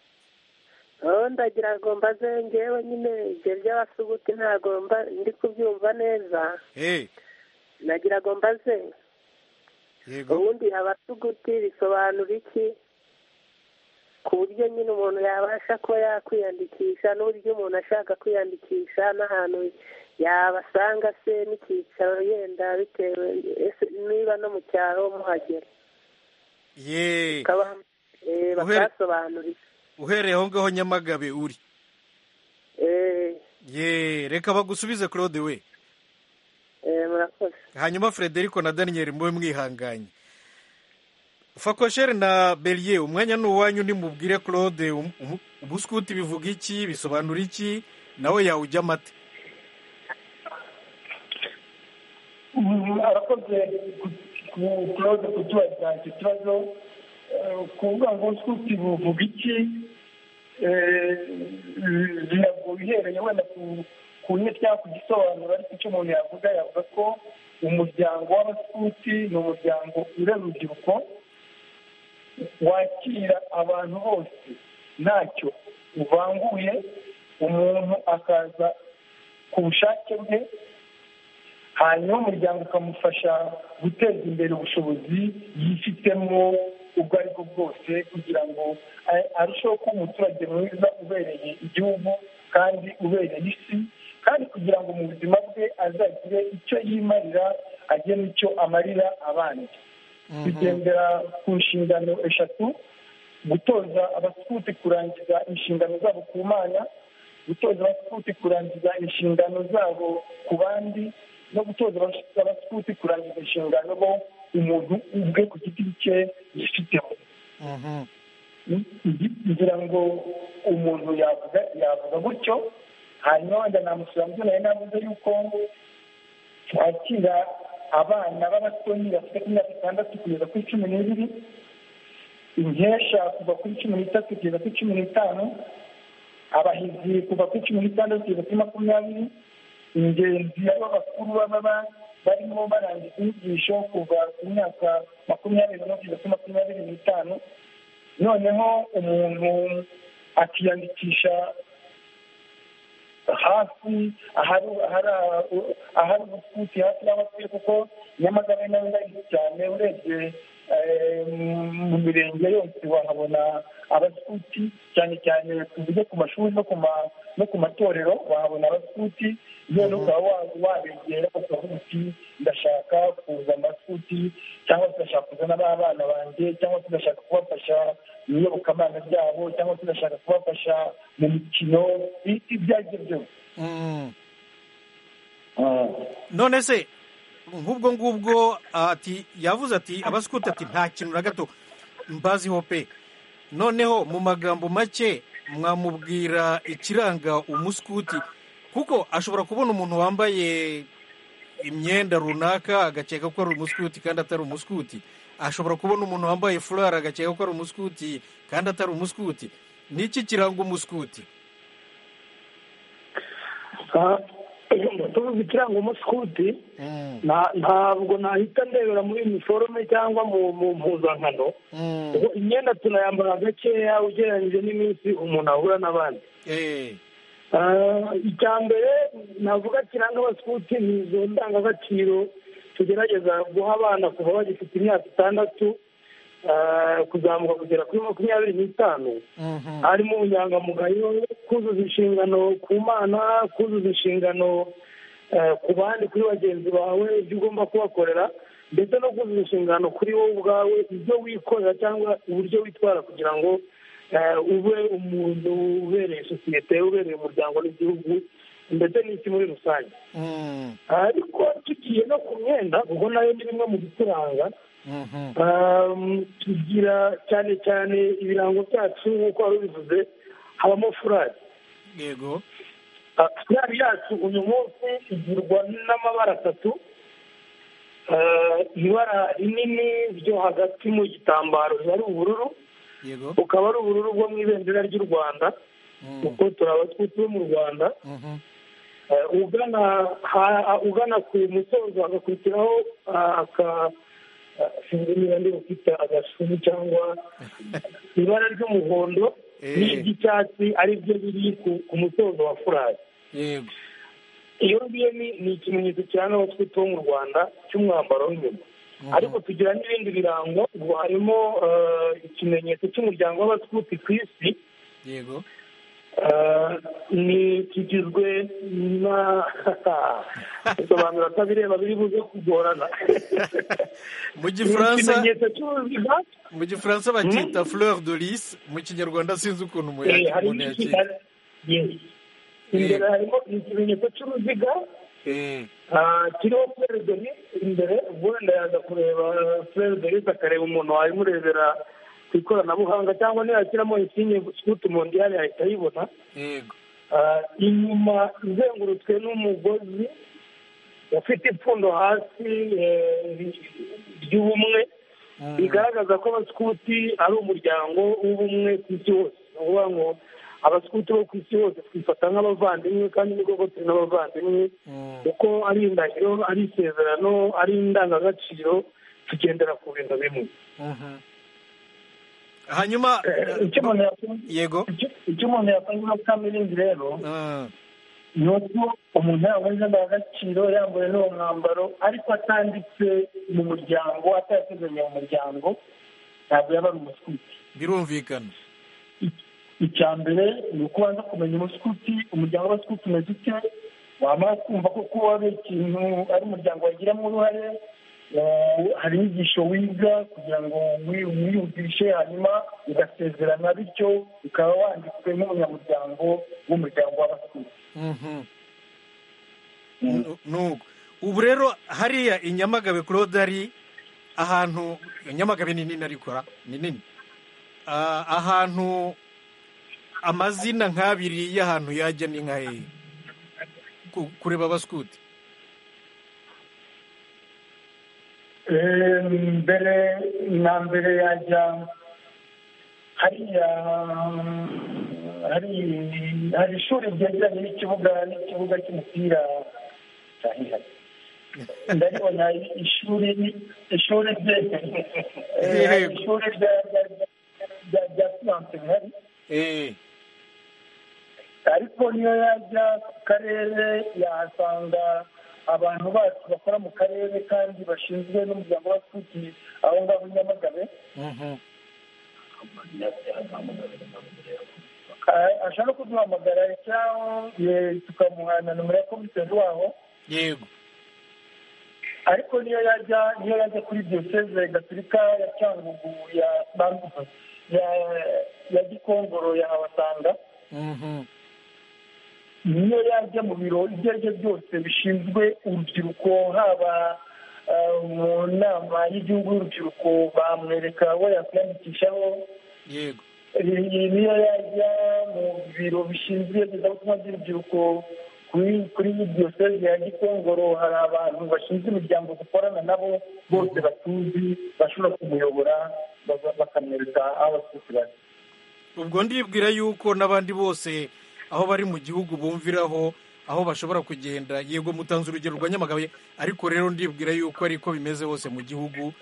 Eh, oh, ndagira ngo mbaze ngewe nyine ibyo by'abasuguti ntabwo mba- ndi kubyumva neza Hey, nagira ngo mbaze yego ubundi abasuguti bisobanura iki ku buryo nyine umuntu yabasha kuba yakwiyandikisha n'uburyo umuntu ashaka kwiyandikisha n'ahantu yabasanga se n'icyicaro yenda bitewe ese niba no mu cyaro muhagera ye Bakaba- eh, Uhere- bakahasobanurira uhereye aho ngaho nyamagabe uri Eh, ye reka bagusubize claude we eh, murakoze hanyuma frederico na daniel mube mwihanganye fakosheri na belier umwanya ni uwanyu nimubwire claude um- um- ubuskuti bivuga iki bisobanura iki nawe yawujya amata Mm, arakoze kutubaza kutubaza icyo kibazo Eh, kuvuga ngo suti buvuga iki Eh, biragoye uhereye wenda ku- ku nyine cyangwa ku gisobanuro ariko icyo umuntu yavuga yavuga ko umuryango w'abasuti ni umuryango urera urubyiruko wakira abantu bose ntacyo uvanguye umuntu akaza ku bushake bwe hanyuma umuryango ukamufasha guteza imbere ubushobozi yifitemo ubwo ari bwo bwose kugira ngo a- arusheho kuba umuturage mwiza ubereye igihugu kandi ubereye isi kandi kugira ngo mu buzima bwe azagire icyo yimarira agire n'icyo amarira abandi bigendera ku nshingano eshatu gutoza abasikuti kurangiza inshingano zabo ku mana gutoza abasikuti kurangiza inshingano zabo ku bandi no gutoza abas- abasikuti kurangiza inshingano bo umuntu ubwe ku giti cye yifitemo Mhm. ngira ngo umuntu yavuga yavuga gutyo hanyuma wenda namusura mubyo nari navuze yuko twakira abana b'abatoni bafite ku myaka itandatu kugeza kuri cumi n'ibiri inkesha kuva kuri cumi n'itatu kugeza kuri cumi n'itanu abahizi kuva kuri cumi n'itandatu kugeza kuri makumyabiri ingenzi aribo bakuru baba ba- barimo barangiza inyigisho kuva ku myaka makumyabiri no kugeza kuri makumyabiri n'itanu noneho umuntu akiyandikisha hafi ahari ahari ahari ubusuti hafi y'abatuye kuko nyamagabe nawe ndahise cyane urebye mu mirenge yose wahabona abasuti cyane cyane tuvuge ku mashuri no ku matorero wahabona abasuti none ukaba wabegera ukavuga uti ndashaka kuza amasuti cyangwa tugashaka kuzana b'abana banjye cyangwa tugashaka kubafasha mu iyobokamana ryabo cyangwa tugashaka kubafasha mu mikino ibyo ari byo byose none se nk'ubwo ngubwo ati yavuze ati abasikuti ati nta kintu na gato mbaziho pe noneho mu magambo make mwamubwira ikiranga umusikuti kuko ashobora kubona umuntu wambaye imyenda runaka agakeka ko ari umusikuti kandi atari umusikuti ashobora kubona umuntu wambaye furari agakeka ko ari umusikuti kandi atari umusikuti niki kiranga umusikuti tuvuga ikiranga umusikuti ntabwo nahita ndebera muri iniforume cyangwa mu mpuzankano imyenda tunayambara gakeya ugereranyije n'iminsi umuntu ahura n'abandi icya mbere navuga kiranga abasikuti ni izo ndangagaciro tugerageza guha abana kuva bagifite imyaka itandatu kuzamuka kugera kuri makumyabiri n'itanu harimo ubunyangamugayo kuzuza inshingano ku mana kuzuza inshingano ku bandi kuri bagenzi bawe ibyo ugomba kubakorera ndetse no kuzuza inshingano kuri wowe ubwawe ibyo wikorera cyangwa uburyo witwara kugira ngo ube umuntu ubereye sosiyete ubereye umuryango n'igihugu ndetse n'isi muri rusange ariko tugiye no ku myenda kuko nayo ni bimwe mu bituranga tugira cyane cyane ibirango byacu nk'uko wari ubivuze habamo furari yego furari yacu uyu munsi igirwa n'amabara atatu ibara rinini ryo hagati mu gitambaro riba ari ubururu bukaba ari ubururu bwo mu ibendera ry'u rwanda kuko turaba twitwa mu rwanda ugana ku musozo hagakurikiraho aka sinzi niba ndi bufite agashumi cyangwa ibara ry'umuhondo n'iry'icyatsi ari byo biri ku musozo wa furari iyo ngiyo ni ikimenyetso kiranga abatwite bo mu rwanda cy'umwambaro w'inyuma ariko tugira n'ibindi birango ngo harimo ikimenyetso cy'umuryango w'abatwite ku isi yego ni kigizwe na bisobanura ko abireba biri buze kugorana mu gifaransa mu gifaransa bakita fleur de lise mu kinyarwanda sinzi ukuntu umuntu yakita imbere harimo ikimenyetso cy'uruziga kiriho fleur de lise imbere wenda yaza kureba fleur de lise akareba umuntu wayimurebera ku ikoranabuhanga cyangwa niyashyiramo insinye sikuti umuntu ihari ahita ayibona inyuma izengurutswe n'umugozi ufite ipfundo hasi ry'ubumwe bigaragaza ko abasikuti ari umuryango w'ubumwe ku isi hose ni ukuvuga ngo abasikuti bo ku isi hose twifata nk'abavandimwe kandi ni koko turi n'abavandimwe kuko ari indahiro ari isezerano ari indangagaciro tugendera ku bintu bimwe hanyuma yego icyo umuntu yakoze muri kaminuza rero ni uko umuntu yaba indangagaciro yambaye n'uwo mwambaro ariko atanditse mu muryango atayateganya mu muryango ntabwo yaba ari umusikuti birumvikana icya mbere ni uko ubanza kumenya umusikuti umuryango w'abasikuti umeze ute wamara kumva ko kuba ari ikintu ari umuryango wagiramo uruhare hari inyigisho wiga kugira ngo wiyumvishe hanyuma ugasezerana bityo ukaba wanditswe nk'umunyamuryango w'umuryango w'abasikuti nuko ubu rero hariya i nyamagabe ari ahantu nyamagabe ni nini ariko ni nini ahantu amazina nk'abiri y'ahantu yajya ni nka hehe kureba abasikuti mbere na mbere yajya hariya hari ishuri ryegeranye n'ikibuga n'ikibuga cy'umupira ndabibona ishuri ishuri ishuri rya siyanse rihari ariko niyo yajya ku karere yahasanga abantu bacu bakora mu karere kandi bashinzwe n'umuryango wa sputi aho ngaho i nyamagabe Ah, ashaka kuduhamagara cyangwa eh, tukamuhana nomero ya komiseri waho yego ariko niyo yajya niyo yajya kuri diyoseze gatolika ya cyangugu ya bambuka ya ya gikongoro ya abasanga Mhm. niyo yajya mu biro ibyo ari byo byose bishinzwe urubyiruko haba ah, mu nama y'igihugu y'urubyiruko bamwereka aho yakwiyandikishaho yego iyi niyo yajya mu biro bishinzwe iyogezabutumwa by'urubyiruko kuri kuri iyi diyoseze ya gikongoro hari abantu bashinzwe imiryango dukorana nabo bose batuzi bashobora kumuyobora baza- bakamwereka aho abatutsi bari ubwo ndibwira yuko n'abandi bose aho bari mu gihugu bumviraho aho bashobora kugenda yego mutanze urugero rwa nyamagabe ariko rero ndibwira yuko ariko bimeze hose mu gihugu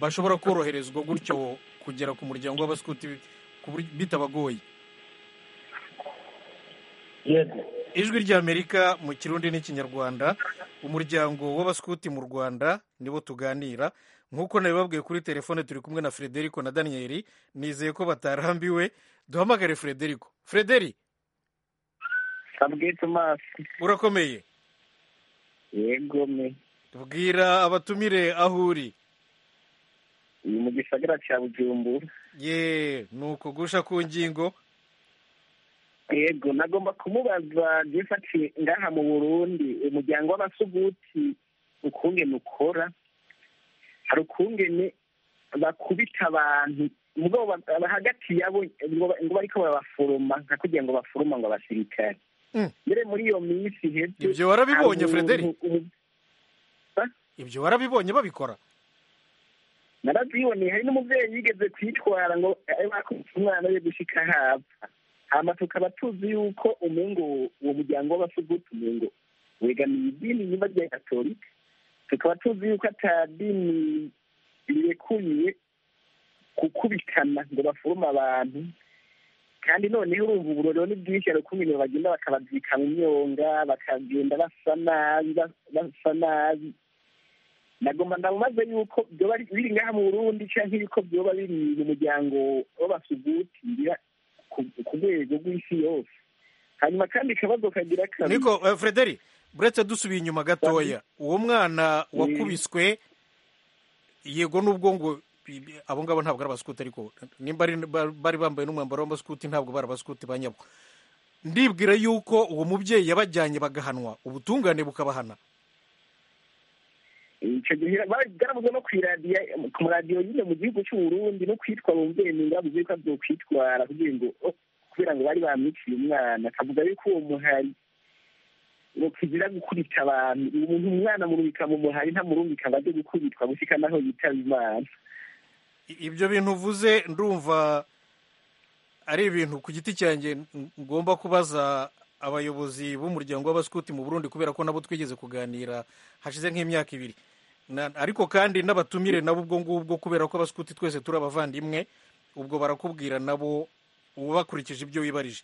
bashobora koroherezwa gutyo kugera ku muryango w'abaskuti ku buryo- bitabagoye yego ijwi ry'amerika mu kirundi n'ikinyarwanda umuryango w'abaskuti mu rwanda nibo tuganira nk'uko nabibabwiye kuri telefone turi kumwe na frederico na daniyeli nizeye ko batarambiwe duhamagare frederico frederi kabwiye tomasi urakomeye yego me bwira abatumire aho uri ni mu gisagara cya bujumbura ye ni ukugusha ku ngingo yego nagomba kumubaza byifashe ngaha mu burundi umuryango w'abasuguti ukungene ukora hari ukungene bakubita abantu ubwo ba- bahagatiye abo ngo ba- ngo bariko barabaforoma nka kugira ngo baforoma ngo abasirikare Mm. mbere muri iyo minsi iheze Ibyo warabibonye, hari Frederi? umuntu- ibyo warabibonye babikora narabyiboneye hari n'umubyeyi yigeze kuyitwara ngo abe bakubise umwana we gushika hapfa hama tukaba tuzi yuko umungu uwo muryango w'abasuguti umungu wegamiye idini nyuma rya katolika tukaba tuzi yuko ata dini rirekuye gukubitana ngo baforome abantu kandi noneho urumva uburorero ni bwinshi hari ukuntu ibintu bagenda bakabazika mu myonga bakagenda basa nabi ba- basa nabi nagomba ndamubaze yuko byoba ari- biri ngaha mu burundi cyangwa yuko byoba biri mu muryango w'abasugutira ku rwego rw'isi yose hanyuma kandi akabazo kagira kabiri niko eh, frederi buretse dusubiye inyuma gatoya uwo mwana wakubiswe yego nubwo ngo bi- bi- abo ngabo ntabwo ari abaskuti ariko nimba ari- ba- bari bambaye n'umwambaro w'abaskuti ntabwo bari abaskuti ba nyabo ndibwira yuko uwo mubyeyi yabajyanye bagahanwa ubutungane bukabahana icyo gihe baravuze no ku iradiyo ku maradiyo nyine mu gihugu cy'uburundi no kwitwa umubyeyi ni bavuze ko agiye kwitwara kugira ngo kubera ngo bari bamwiciye umwana akavuga yuko uwo muhari ngo kugira gukubita abantu umuntu umwana amurumika mu muhari ntamurumika ngo ajye gukubitwa gushyika naho yitaba imana I- ibyo bintu uvuze ndumva ari ibintu ku giti cyanjye ng- ngomba kubaza abayobozi b'umuryango w'abaskuti mu burundi kubera ko nabo twigeze kuganira hashize nk'imyaka ibiri Na- ariko kandi n'abatumire nabo ubwo ngubwo kubera ko abaskuti twese turi abavandimwe ubwo barakubwira nabo ubakurikije ibyo wibarije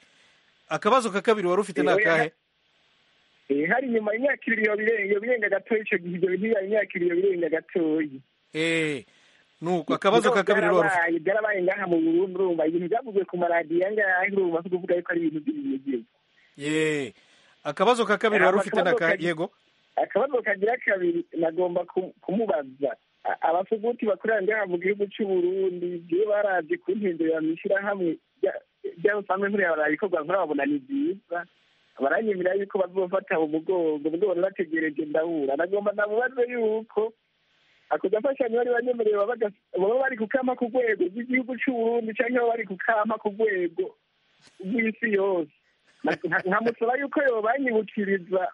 akabazo ka kabiri wari ufite ni Oya. akahe Eh, hari nyuma imyaka ibiri yobirenga yobirenga gatoya icyo gihe ibyo bintu bibaye imyaka ibiri yobirenga gatoya Eh, nuko akabazo ka kabiri wari ufite Byarabaye- byarabaye ngaha mu burundi urumva ibintu byavuzwe ku maradiyo angahe urumva ko kuvuga yuko ari ibintu by'ibinyegezi ye akabazo ka kabiri wari ufite ni Akabazo akahe ka- yego akabazo kagira kabiri nagomba ku- kumubaza A- abasuguti bakorera ngaha mu gihugu cy'uburundi iyo barazi ku ntindurira mu ishyirahamwe rya- ry'abasanzwe nkuriya baraba ibikorwa nkora babona ni byiza baranyemera yuko bazofata mu mugongo ubwo bari bategereje ndahura nagomba namubaze yuko ako gafashanyo bari banyemerewe baba gas- baba bari kukama ku rwego rw'igihugu cy'uburundi cyangwa baba bari kukama ku rwego rw'isi yose Na- nka- nkamusaba yuko yobanyibukiriza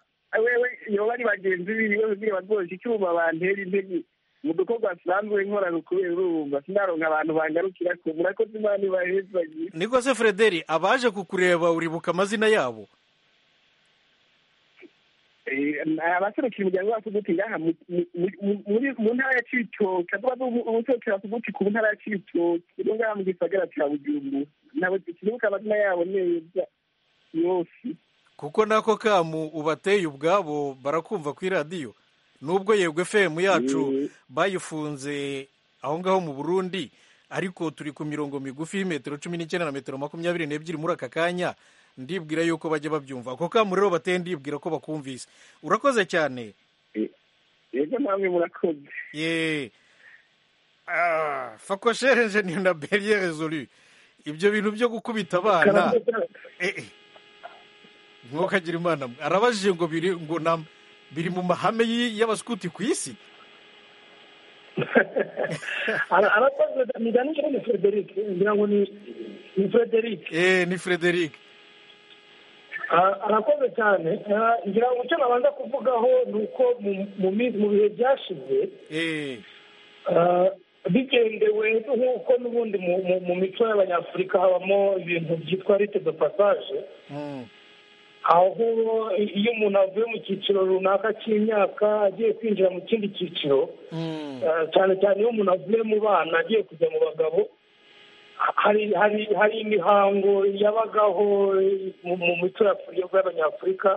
wewe yoba ari bagenzi biwe kugira bazosha icyuma bantera intege mu dukorwa asanzwe nkorana ukubera urumva sinaronka abantu bangarukira ko murakoze imana ibahezagiye niko se frederi abaje kukureba uribuka amazina yabo abaserukira umuryango wacu guti ngaha mu- mu- mu- muri- mu ntara ya cibitoke avuga ko umuserukira wacu guti ku ntara ya cibitoke no ngaha mu gisagara cya bujumbura nabo sinibuka amazina yabo neza yose kuko nako kamu ubateye ubwabo barakumva ku iradiyo nubwo yego fm yacu bayifunze aho ngaho mu burundi ariko turi ku mirongo migufi y'imetero cumi n'icyenda na metero makumyabiri n'ebyiri muri aka kanya ndibwira yuko bajya babyumva ako kamu rero bateye ndibwira ko bakumvise urakoze cyane yego namwe murakoze ye Ah, fakoshere enjeniyeri na beriye rezolu ibyo bintu byo gukubita abana eh, eh. ntukagira imana mwe arabajije ngo biri ngo nam- biri mu mahame y- y'abaskuti ku isi Ara- arakoze migani nyine ni frederic ngira ngo ni ni frederic eh, ni frederic Ara- arakoze cyane Ah, ngira ngo icyo nabanza kuvugaho ni uko mu- mu mi- mu bihe byashize eh, Ah, bigendewe nk'uko n'ubundi mu- mu- mu mico y'abanyafurika habamo ibintu byitwa rite de passage mm, aho iyo umuntu avuye mu cyiciro runaka cy'imyaka agiye kwinjira mu kindi cyiciro mm, eh, cyane cyane iyo umuntu avuye mu bana agiye kujya mu bagabo ha- hari hari hari imihango yabagaho mu mu mico y'Afurika- y'abanyafurika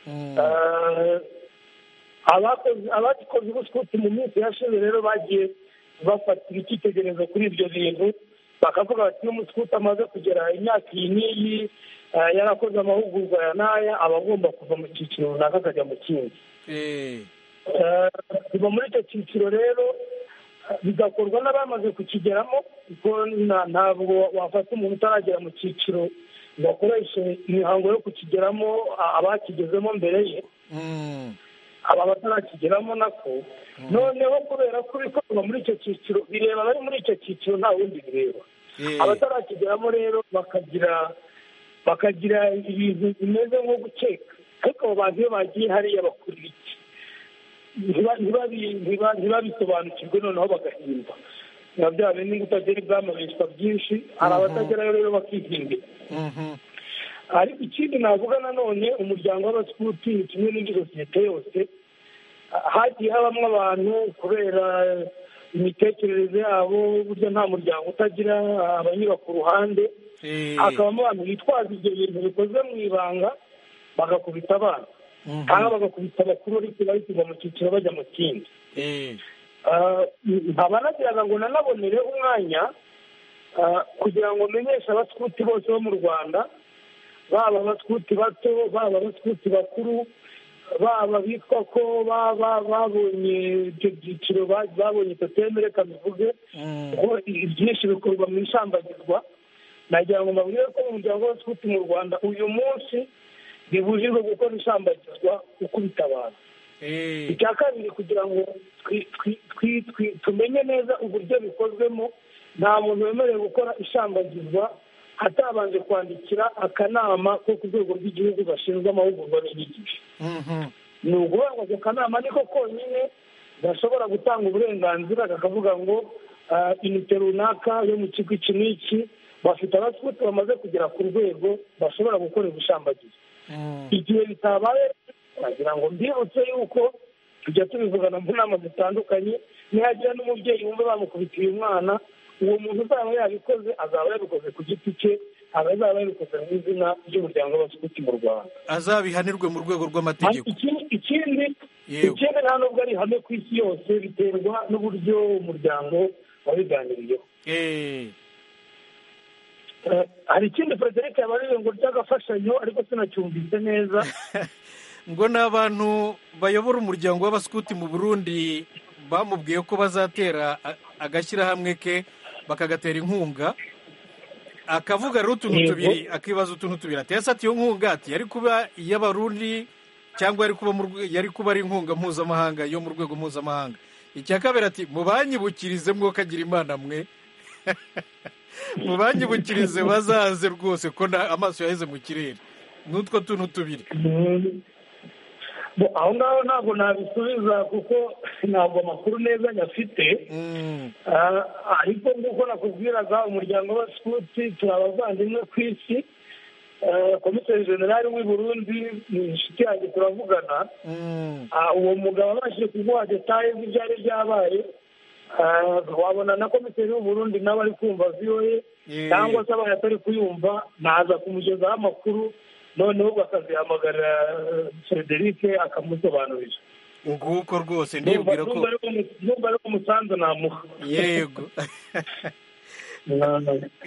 mm. Eh, abakoze abakoze ubuskuti mu minsi yashize rero bagiye bafatira icyitegererezo kuri ibyo bintu bakavuga bati iyo umuskuti amaze kugera imyaka iyi n'iyi eh, yarakoze amahugurwa ya n'aya aba agomba kuva mu cyiciro runaka akajya mu kindi eh, Eh, kuva muri icyo cyiciro rero eh, bigakorwa n'abamaze kukigeramo kuko nta- ntabwo wafata umuntu utaragera mu cyiciro ngo akoreshe imihango yo kukigeramo a- abakigezemo mbere ye mm, aba batarakigeramo nako noneho kubera ko ibikorwa muri icyo cyiciro bireba abari muri icyo cyiciro nta wundi bireba eh, abatarakigeramo rero bakagira bakagira ibintu bimeze nko gukeka ariko abo bantu iyo bagiye hariya bakora iki Ntiba- ntibabi- ntiba- ntibabisobanukirwe noneho bagahimba biba bya bindi ngo utagera ibwami bishwa byinshi hari abatagerayo rero bakihimbira mhm, ariko ikindi navuga nanone umuryango w'abaskuti ni kimwe n'indi sosiyete yose ah, hagiye habamo abantu kubera imitekerereze yabo burya nta muryango utagira ah, abanyura ku ruhande eh, hakabamo abantu bitwaza ibyo bintu bikoze mu ibanga bagakubita abana mhm, cyangwa bagakubita abakuru ariko bahita mu cyiciro bajya mu kindi eh, nkaba nagiraga ngo nanabonere umwanya ah, kugira ngo menyeshe abaskuti bose bo mu rwanda baba abaskuti bato baba abaskuti bakuru baba bitwa ko baba babonye icyo byiciro ba- babonye toteme reka bivuge mm, ko ibyinshi bikorwa mu ishambagirwa nagira ngo mbabwire ko umuryango w'abaskuti mu rwanda uyu munsi bibujijwe gukora ishambagirwa ukubita abantu eh, icya kabiri kugira ngo twi- twi- twi- twi- tumenye neza uburyo bikozwemo nta muntu wemerewe gukora ishambagirwa atabanje kwandikira akanama ko ku rwego rw'igihugu gashinzwe amahugurwa n'inyigisho mhm, ni ukuvuga ngo ako kanama niko konyine gashobora gutanga uburenganzira kakavuga ngo ah, inite runaka yo mu kigo iki n'iki bafite abaskuti bamaze kugera ku rwego bashobora gukora ubushambagizi mm, igihe bitabaye wagira ngo mbibutse yuko tujya tubivugana mu nama zitandukanye nihagira n'umubyeyi wumva bamukubitiye umwana uwo muntu uzaba yabikoze azaba yabikoze ku giti cye aba azaba yabikoze mu izina ry'umuryango w'abaskuti mu rwanda azabihanirwe mu rwego rw'amategeko Ikindi- ikindi Yewe. ikindi nta nubwo ari ihame ku isi yose biterwa n'uburyo umuryango wabiganiriyeho eh, Eh, hari ikindi frederic yabaririye ngo ry'agafashanyo ariko sinacyumvise neza ngo ni abantu bayobora umuryango w'abaskuti mu burundi bamubwiye ko bazatera a- agashyirahamwe ke bakagatera inkunga akavuga rero utuntu Yego. tubiri akibaza utuntu tubiri ati ese ati iyo nkunga ati yari kuba iy'abarundi cyangwa yari kuba mu rwe- yari kuba ari inkunga mpuzamahanga yo mu rwego mpuzamahanga icya kabiri ati mubanyibukirize mwokagira imana mwe mubanyibukirize bazaze rwose ko na- amaso yaheze mu kirere n'utwo tuntu tubiri Mm. Bo, aho ngaho ntabwo nabisubiza kuko ntabwo amakuru neza nyafite Mm, Ah, ariko nk'uko nakubwiraga umuryango w'abaskuti turi abavandimwe ku isi Eh, komiseri jenerali w'i burundi ni inshuti yanjye turavugana mm, Ah, uwo mugabo abashije kuguha detaye z'ibyari byabaye ah, wabona na komiseri w'uburundi nawe ari kumva viyoye Eh. cyangwa se abaye atari kuyumva naza kumugezaho amakuru noneho bakazihamagara federike akamusobanurira nguko rwose ndibwira ko numva ari umusanzu namuha yego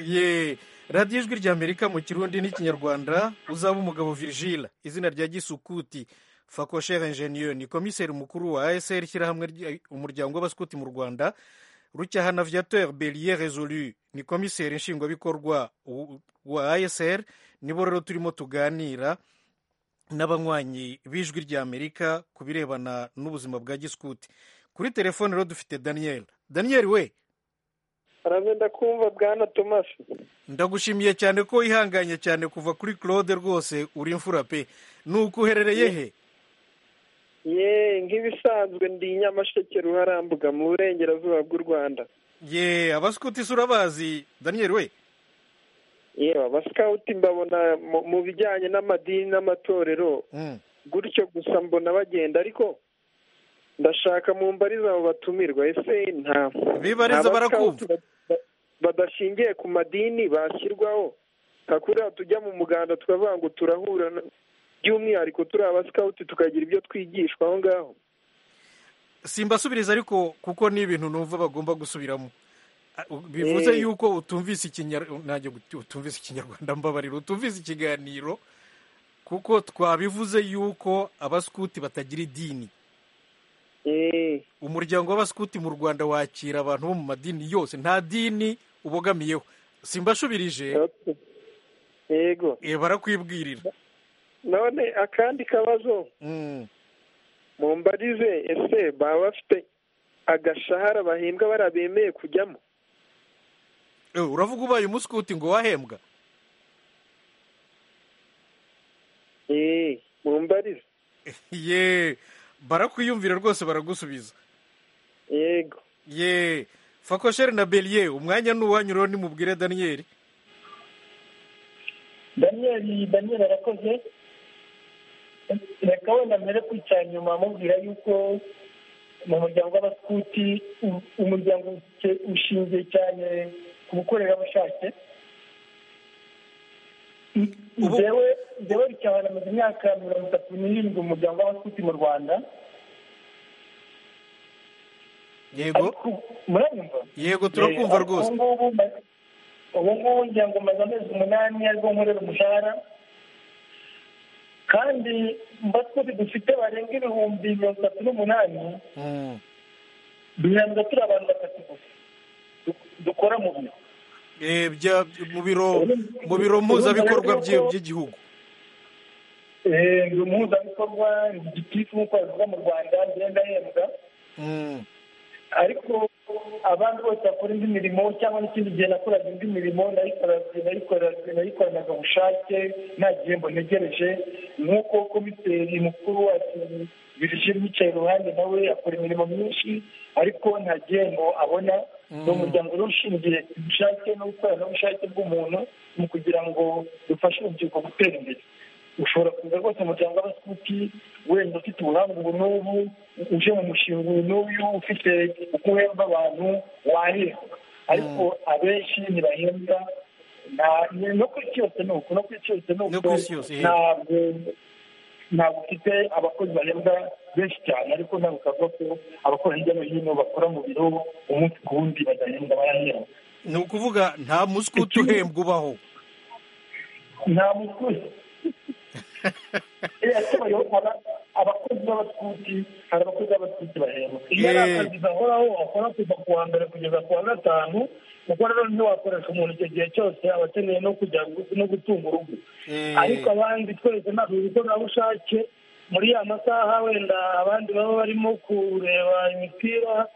ye radiyo ijwi ry'amerika mu kirundi n'ikinyarwanda uzaba umugabo virgile izina rya gisukuti fakoshere enjeniyeri ni komiseri mukuru wa asr ishyirahamwe umuryango w'abasukuti mu rwanda rucyahana viateur beriye resolu ni komiseri nshingwabikorwa wa asr nibo rero turimo tuganira n'abanywanyi b'ijwi ry'amerika ku birebana n'ubuzima bwa gisukuti kuri telefone rero dufite daniel daniel we arabe ndakumva bwana tomasi ndagushimiye cyane ko wihanganye cyane kuva kuri claude rwose uri imfura pe ni uko uherereye he ye nk'ibisanzwe ndi nyamasheke ruharambuga mu burengerazuba bw'u rwanda ye abasikuti urabazi daniel we yewe abasikawuti mbabona mu bijyanye n'amadini n'amatorero gutyo gusa mbona bagenda ariko ndashaka mu mbariza abo batumirwa ese nta bibariza barakumva badashingiye ku madini bashyirwaho kakuriya tujya mu muganda tukavuga ngo turahura by'umwihariko turi abasikawuti tukagira ibyo twigishwa aho ngaho simbasubiriza ariko kuko ni ibintu numva bagomba gusubiramo bivuze yuko utumvise ikinyarwanda mbabarira utumvise ikiganiro kuko twabivuze yuko abasikuti batagira idini umuryango w'abasikuti mu rwanda wakira abantu bo mu madini yose nta dini ubogamiyeho simbashubirije yego barakwibwirira none akandi kabazo mu mbarize ese baba bafite agashahara bahembwa bariya bemeye kujyamo uravuga ubaye umusikuti ngo wahembwa mu mbarize yeee barakwiyumvira rwose baragusubiza yego ye fakoshere na beriye umwanya ni uwanyuraho nimubwire daniyeli daniyeli daniyeli arakoze reka wenda mbere kwicara inyuma amubwira yuko mu muryango w'abasikuti umuryango ushingiye cyane ku bukorerabushake njyewe njyewe rikaba namaze imyaka mirongo itatu n'irindwi mu muryango w'abasikuti mu rwanda yego muranyumva yego turakumva rwose ubu ngubu ngira ngo maze amezi umunani aribwo nkorera umushahara kandi mbasikuti dufite barenga ibihumbi mirongo itatu n'umunani duhembwa turi abantu batatu gusa dukora mu biro mu biro mu biro mpuzabikorwa by'igihugu biro mpuzabikorwa ni gitifu nk'uko bivuga mu rwanda ngenda ahembwa ariko abandi bose bakora indi mirimo cyangwa n'ikindi gihe nakoraga indi mirimo nayikoranaga ubushake nta gihembo ntegereje nk'uko komiseri mukuru wacu birishimye yicaye iruhande nawe akora imirimo myinshi ariko nta gihembo abona ni umuryango rero ushingiye ku bushake n'ubukoranabushake bw'umuntu mu kugira ngo dufashe urubyiruko gutera imbere ushobora kuza rwose umuryango w'abasuti wenda ufite ubuhanga ubu n'ubu uje mu mushinga uyu n'uyu ufite uko uhemba abantu wahembwa ariko abenshi ntibahembwa no ku isi yose ni uko no ku isi yose ni uko ntabwo ntabwo ufite abakozi bahembwa benshi cyane ariko ntabwo ukavuga ko abakora hirya no hino bakora mu biro umunsi ku wundi badahembwa barahembwa ni ukuvuga nta musikuti uhembwa ubaho nta musikuti abakozi b'abasikuti hari abakozi b'abasikuti bahembwa iyo ari akazi gahoraho wakora kuva ku wa mbere kugeza ku wa gatanu kuko rero ntiwakoresha umuntu icyo gihe cyose aba akeneye no kujya no gutunga urugo ariko abandi twese ntabwo ibikoranabushake muri ya masaha wenda abandi baba barimo kureba imipira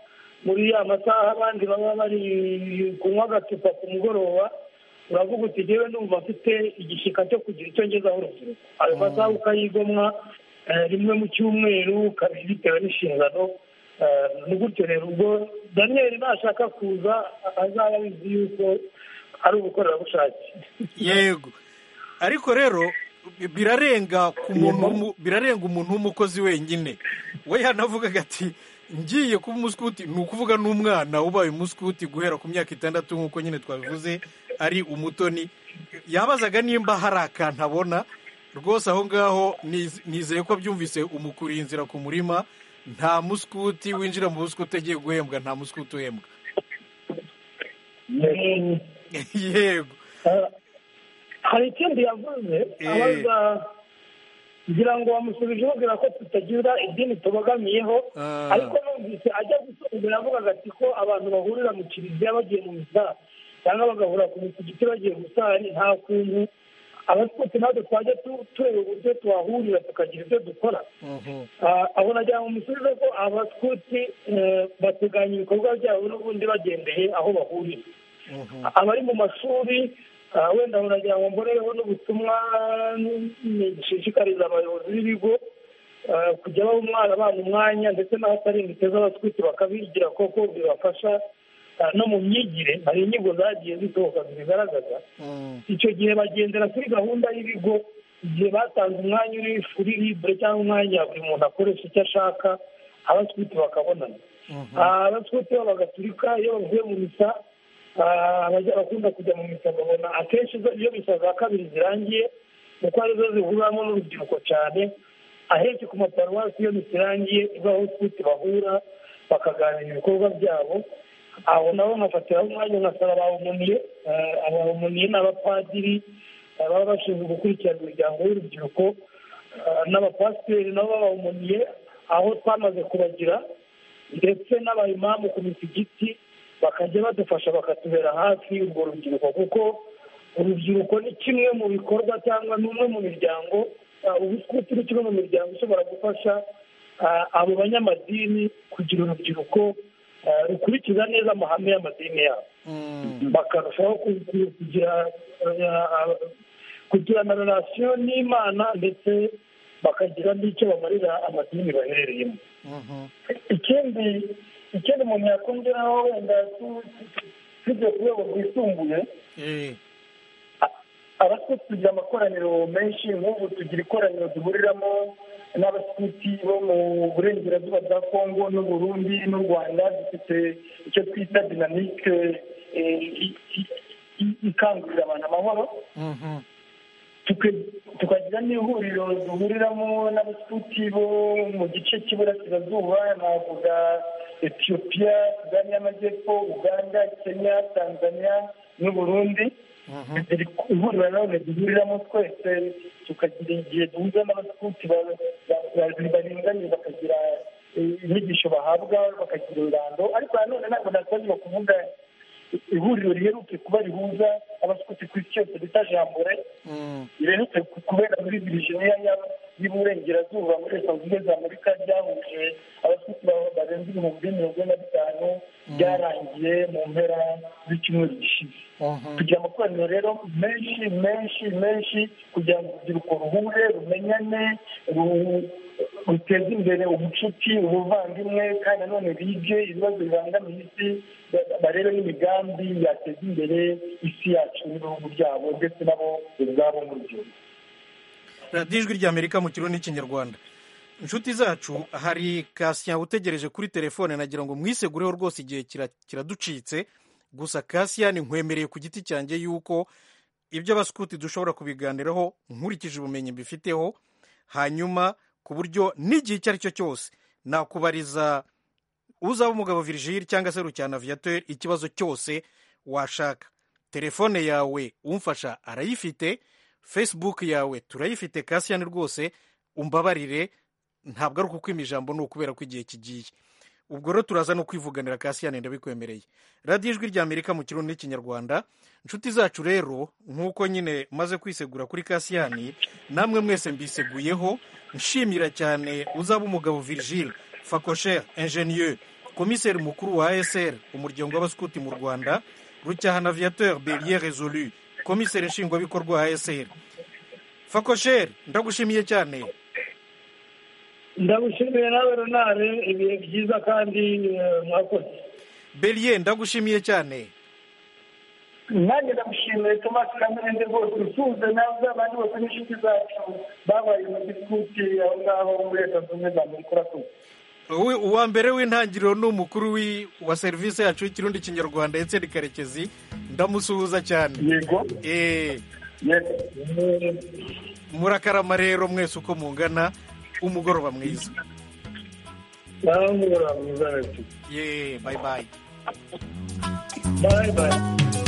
muri ya masaha abandi baba bari kunywa agacupa ku mugoroba uravuga uti ngewe numva mfite igishyika cyo kugira icyo ngezaho urubyiruko ayo masaha ukayigomwa rimwe mu cyumweru kabiri bitewe n'inshingano ni gutyo rero ubwo daniyeli nashaka kuza azaba abizi yuko ari ubukorerabushake yego ariko rero birarenga ku muntu birarenga umuntu w'umukozi wenyine we yanavuga ati ngiye kuba umusikuti ni ukuvuga n'umwana ubaye umusikuti guhera ku myaka itandatu nk'uko nyine twabivuze ari umutoni yabazaga nimba hari akantu abona rwose aho ngaho nizeye ko byumvise umukuriye inzira ku murima nta musikuti winjira mu busikuti agiye guhembwa nta musikuti uhembwa yego hari ikindi yavuze abaza ngira ngo bamusubije babwira ko tutagira idini tubogamiyeho ariko numvise ajya gusongera avuga ati ko abantu bahurira mu kiliziya bagiye mu misa cyangwa bagahura ku misigiti bagiye gusari nta kuntu abatwite natwe twajya tureba uburyo tuhahurira tukagira ibyo dukora aho nagira ngo musubize ko abatwite bateganya ibikorwa byabo n'ubundi bagendeye aho bahurira abari mu mashuri wenda nagira ngo mbonereho n'ubutumwa nshishikariza abayobozi b'ibigo kujya baha umwana abana umwanya ndetse n'ahatari imbuto z'abatwite bakabigira koko bibafasha no mu myigire hari inyigo zagiye zisohoka zibigaragaza icyo gihe bagendera kuri gahunda y'ibigo igihe batanze umwanya uri kuri libre cyangwa umwanya buri muntu akoresha icyo ashaka abatwite bakabonana abatwite b'abagatulika iyo bavuye mu misa bakunda kujya mu misa babona akenshi iyo misa za kabiri zirangiye kuko arizo zihuriramo n'urubyiruko cyane ahenshi ku maparuwasi iyo misa irangiye iba aho utwite bahura bakaganira ibikorwa byabo aho nabo nkafatiraho umwanya nkasaba abawumuniye abawumuniye ni abapadiri baba bashinzwe gukurikirana imiryango y'urubyiruko n'abapasiteri nabo babawumuniye aho twamaze kubagira ndetse n'abayimamu ku misigiti bakajya badufasha bakatubera hafi urwo rubyiruko kuko urubyiruko ni kimwe mu bikorwa cyangwa ni umwe mu miryango ubuswiti ni kimwe mu miryango ishobora gufasha abo banyamadini kugira urubyiruko rukurikiza neza amahame y'amadini yabo bakarushaho kugirana rarasiyo n'imana ndetse bakagira n'icyo bamarira amadini baherereyemo ikindi ikindi umuntu yakongeraho wenda tujya ku rwego rwisumbuye abasikuti tugira amakoraniro menshi nk'ubu tugira ikoraniro duhuriramo n'abasikuti bo mu burengerazuba bwa kongo n'uburundi n'u rwanda dufite icyo twita dinamike ikangurira abantu amahoro tukagira n'ihuriro duhuriramo n'abasikuti bo mu gice cy'iburasirazuba navuga etiyopiya sudani y'amajyepfo uganda kenya tanzania n'uburundi ihuriro nanone duhuriramo twese tukagira igihe duhuza n'abasikuti baringaniye bakagira inyigisho bahabwa bakagira ururando ariko nanone ntabwo natangirwa kuvuga ihuriro riheruke kuba rihuza abasikuti ku isi yose bita jambore riherutse kubera muri virginia y'uburengerazuba muri leta zunze za amerika ryahuje abasikuti barenze ibihumbi mirongo ine na bitanu byarangiye mu mpera z'icyumweru gishize kugira amakoraniro rero menshi menshi menshi kugira ngo urubyiruko ruhure rumenyane ruteze imbere ubucuti ubuvandimwe kandi nanone bige ibibazo bibangamiye isi barebe n'imigambi yateza imbere isi yacu n'ibihugu byabo ndetse nabo ubwabo mu rubyiruko radiyo ijwi ry'amerika mu kirundi n'ikinyarwanda inshuti zacu hari kasiya utegereje kuri telefone nagira ngo mwisegureho rwose igihe kiraducitse gusa kasiya ni nkwemereye ku giti cyanjye yuko ibyo abasikuti dushobora kubiganiraho nkurikije ubumenyi mbifiteho hanyuma ku buryo n'igihe icyo ari cyo cyose nakubariza uzaba umugabo virigile cyangwa se rucyana viyatori ikibazo cyose washaka telefone yawe umfasha arayifite fesibuke yawe turayifite kasiyani rwose umbabarire ntabwo ari ukukwima ijambo ni ukubera ko igihe kigiye ubwo rero turaza no kwivuganira kasiyani ndabikwemereye radiyo ijwi ry'amerika mu kirundi n'ikinyarwanda inshuti zacu rero nk'uko nyine maze kwisegura kuri kasiyani namwe mwese mbiseguyeho nshimira cyane uzaba umugabo virigile fakosher ingenieur komiseri mukuru wa esr umuryango w'abasikuti mu rwanda rucyahana viyateur beriye rezolu komiseri nshingwabikorwa wa eseri fakosheri ndagushimiye cyane ndagushimiye nawe runare ibihe byiza kandi mwakoze beriye ndagushimiye cyane nanjye ndagushimiye tomasi kamirende rwose usuhuze nawe abandi bose n'inshuti zacu babaye mu gikuti aho ngaho muri leta zunze za amerika urakoze uwa mbere w'intangiriro ni umukuru wa serivisi yacu y'ikirundi kinyarwanda ndetse karekezi ndamusuhuza cyane yego murakarama rero mwese uko mungana umugoroba mwiza nawe umugoroba mwiza rero yeee bayi bayi bayi bayi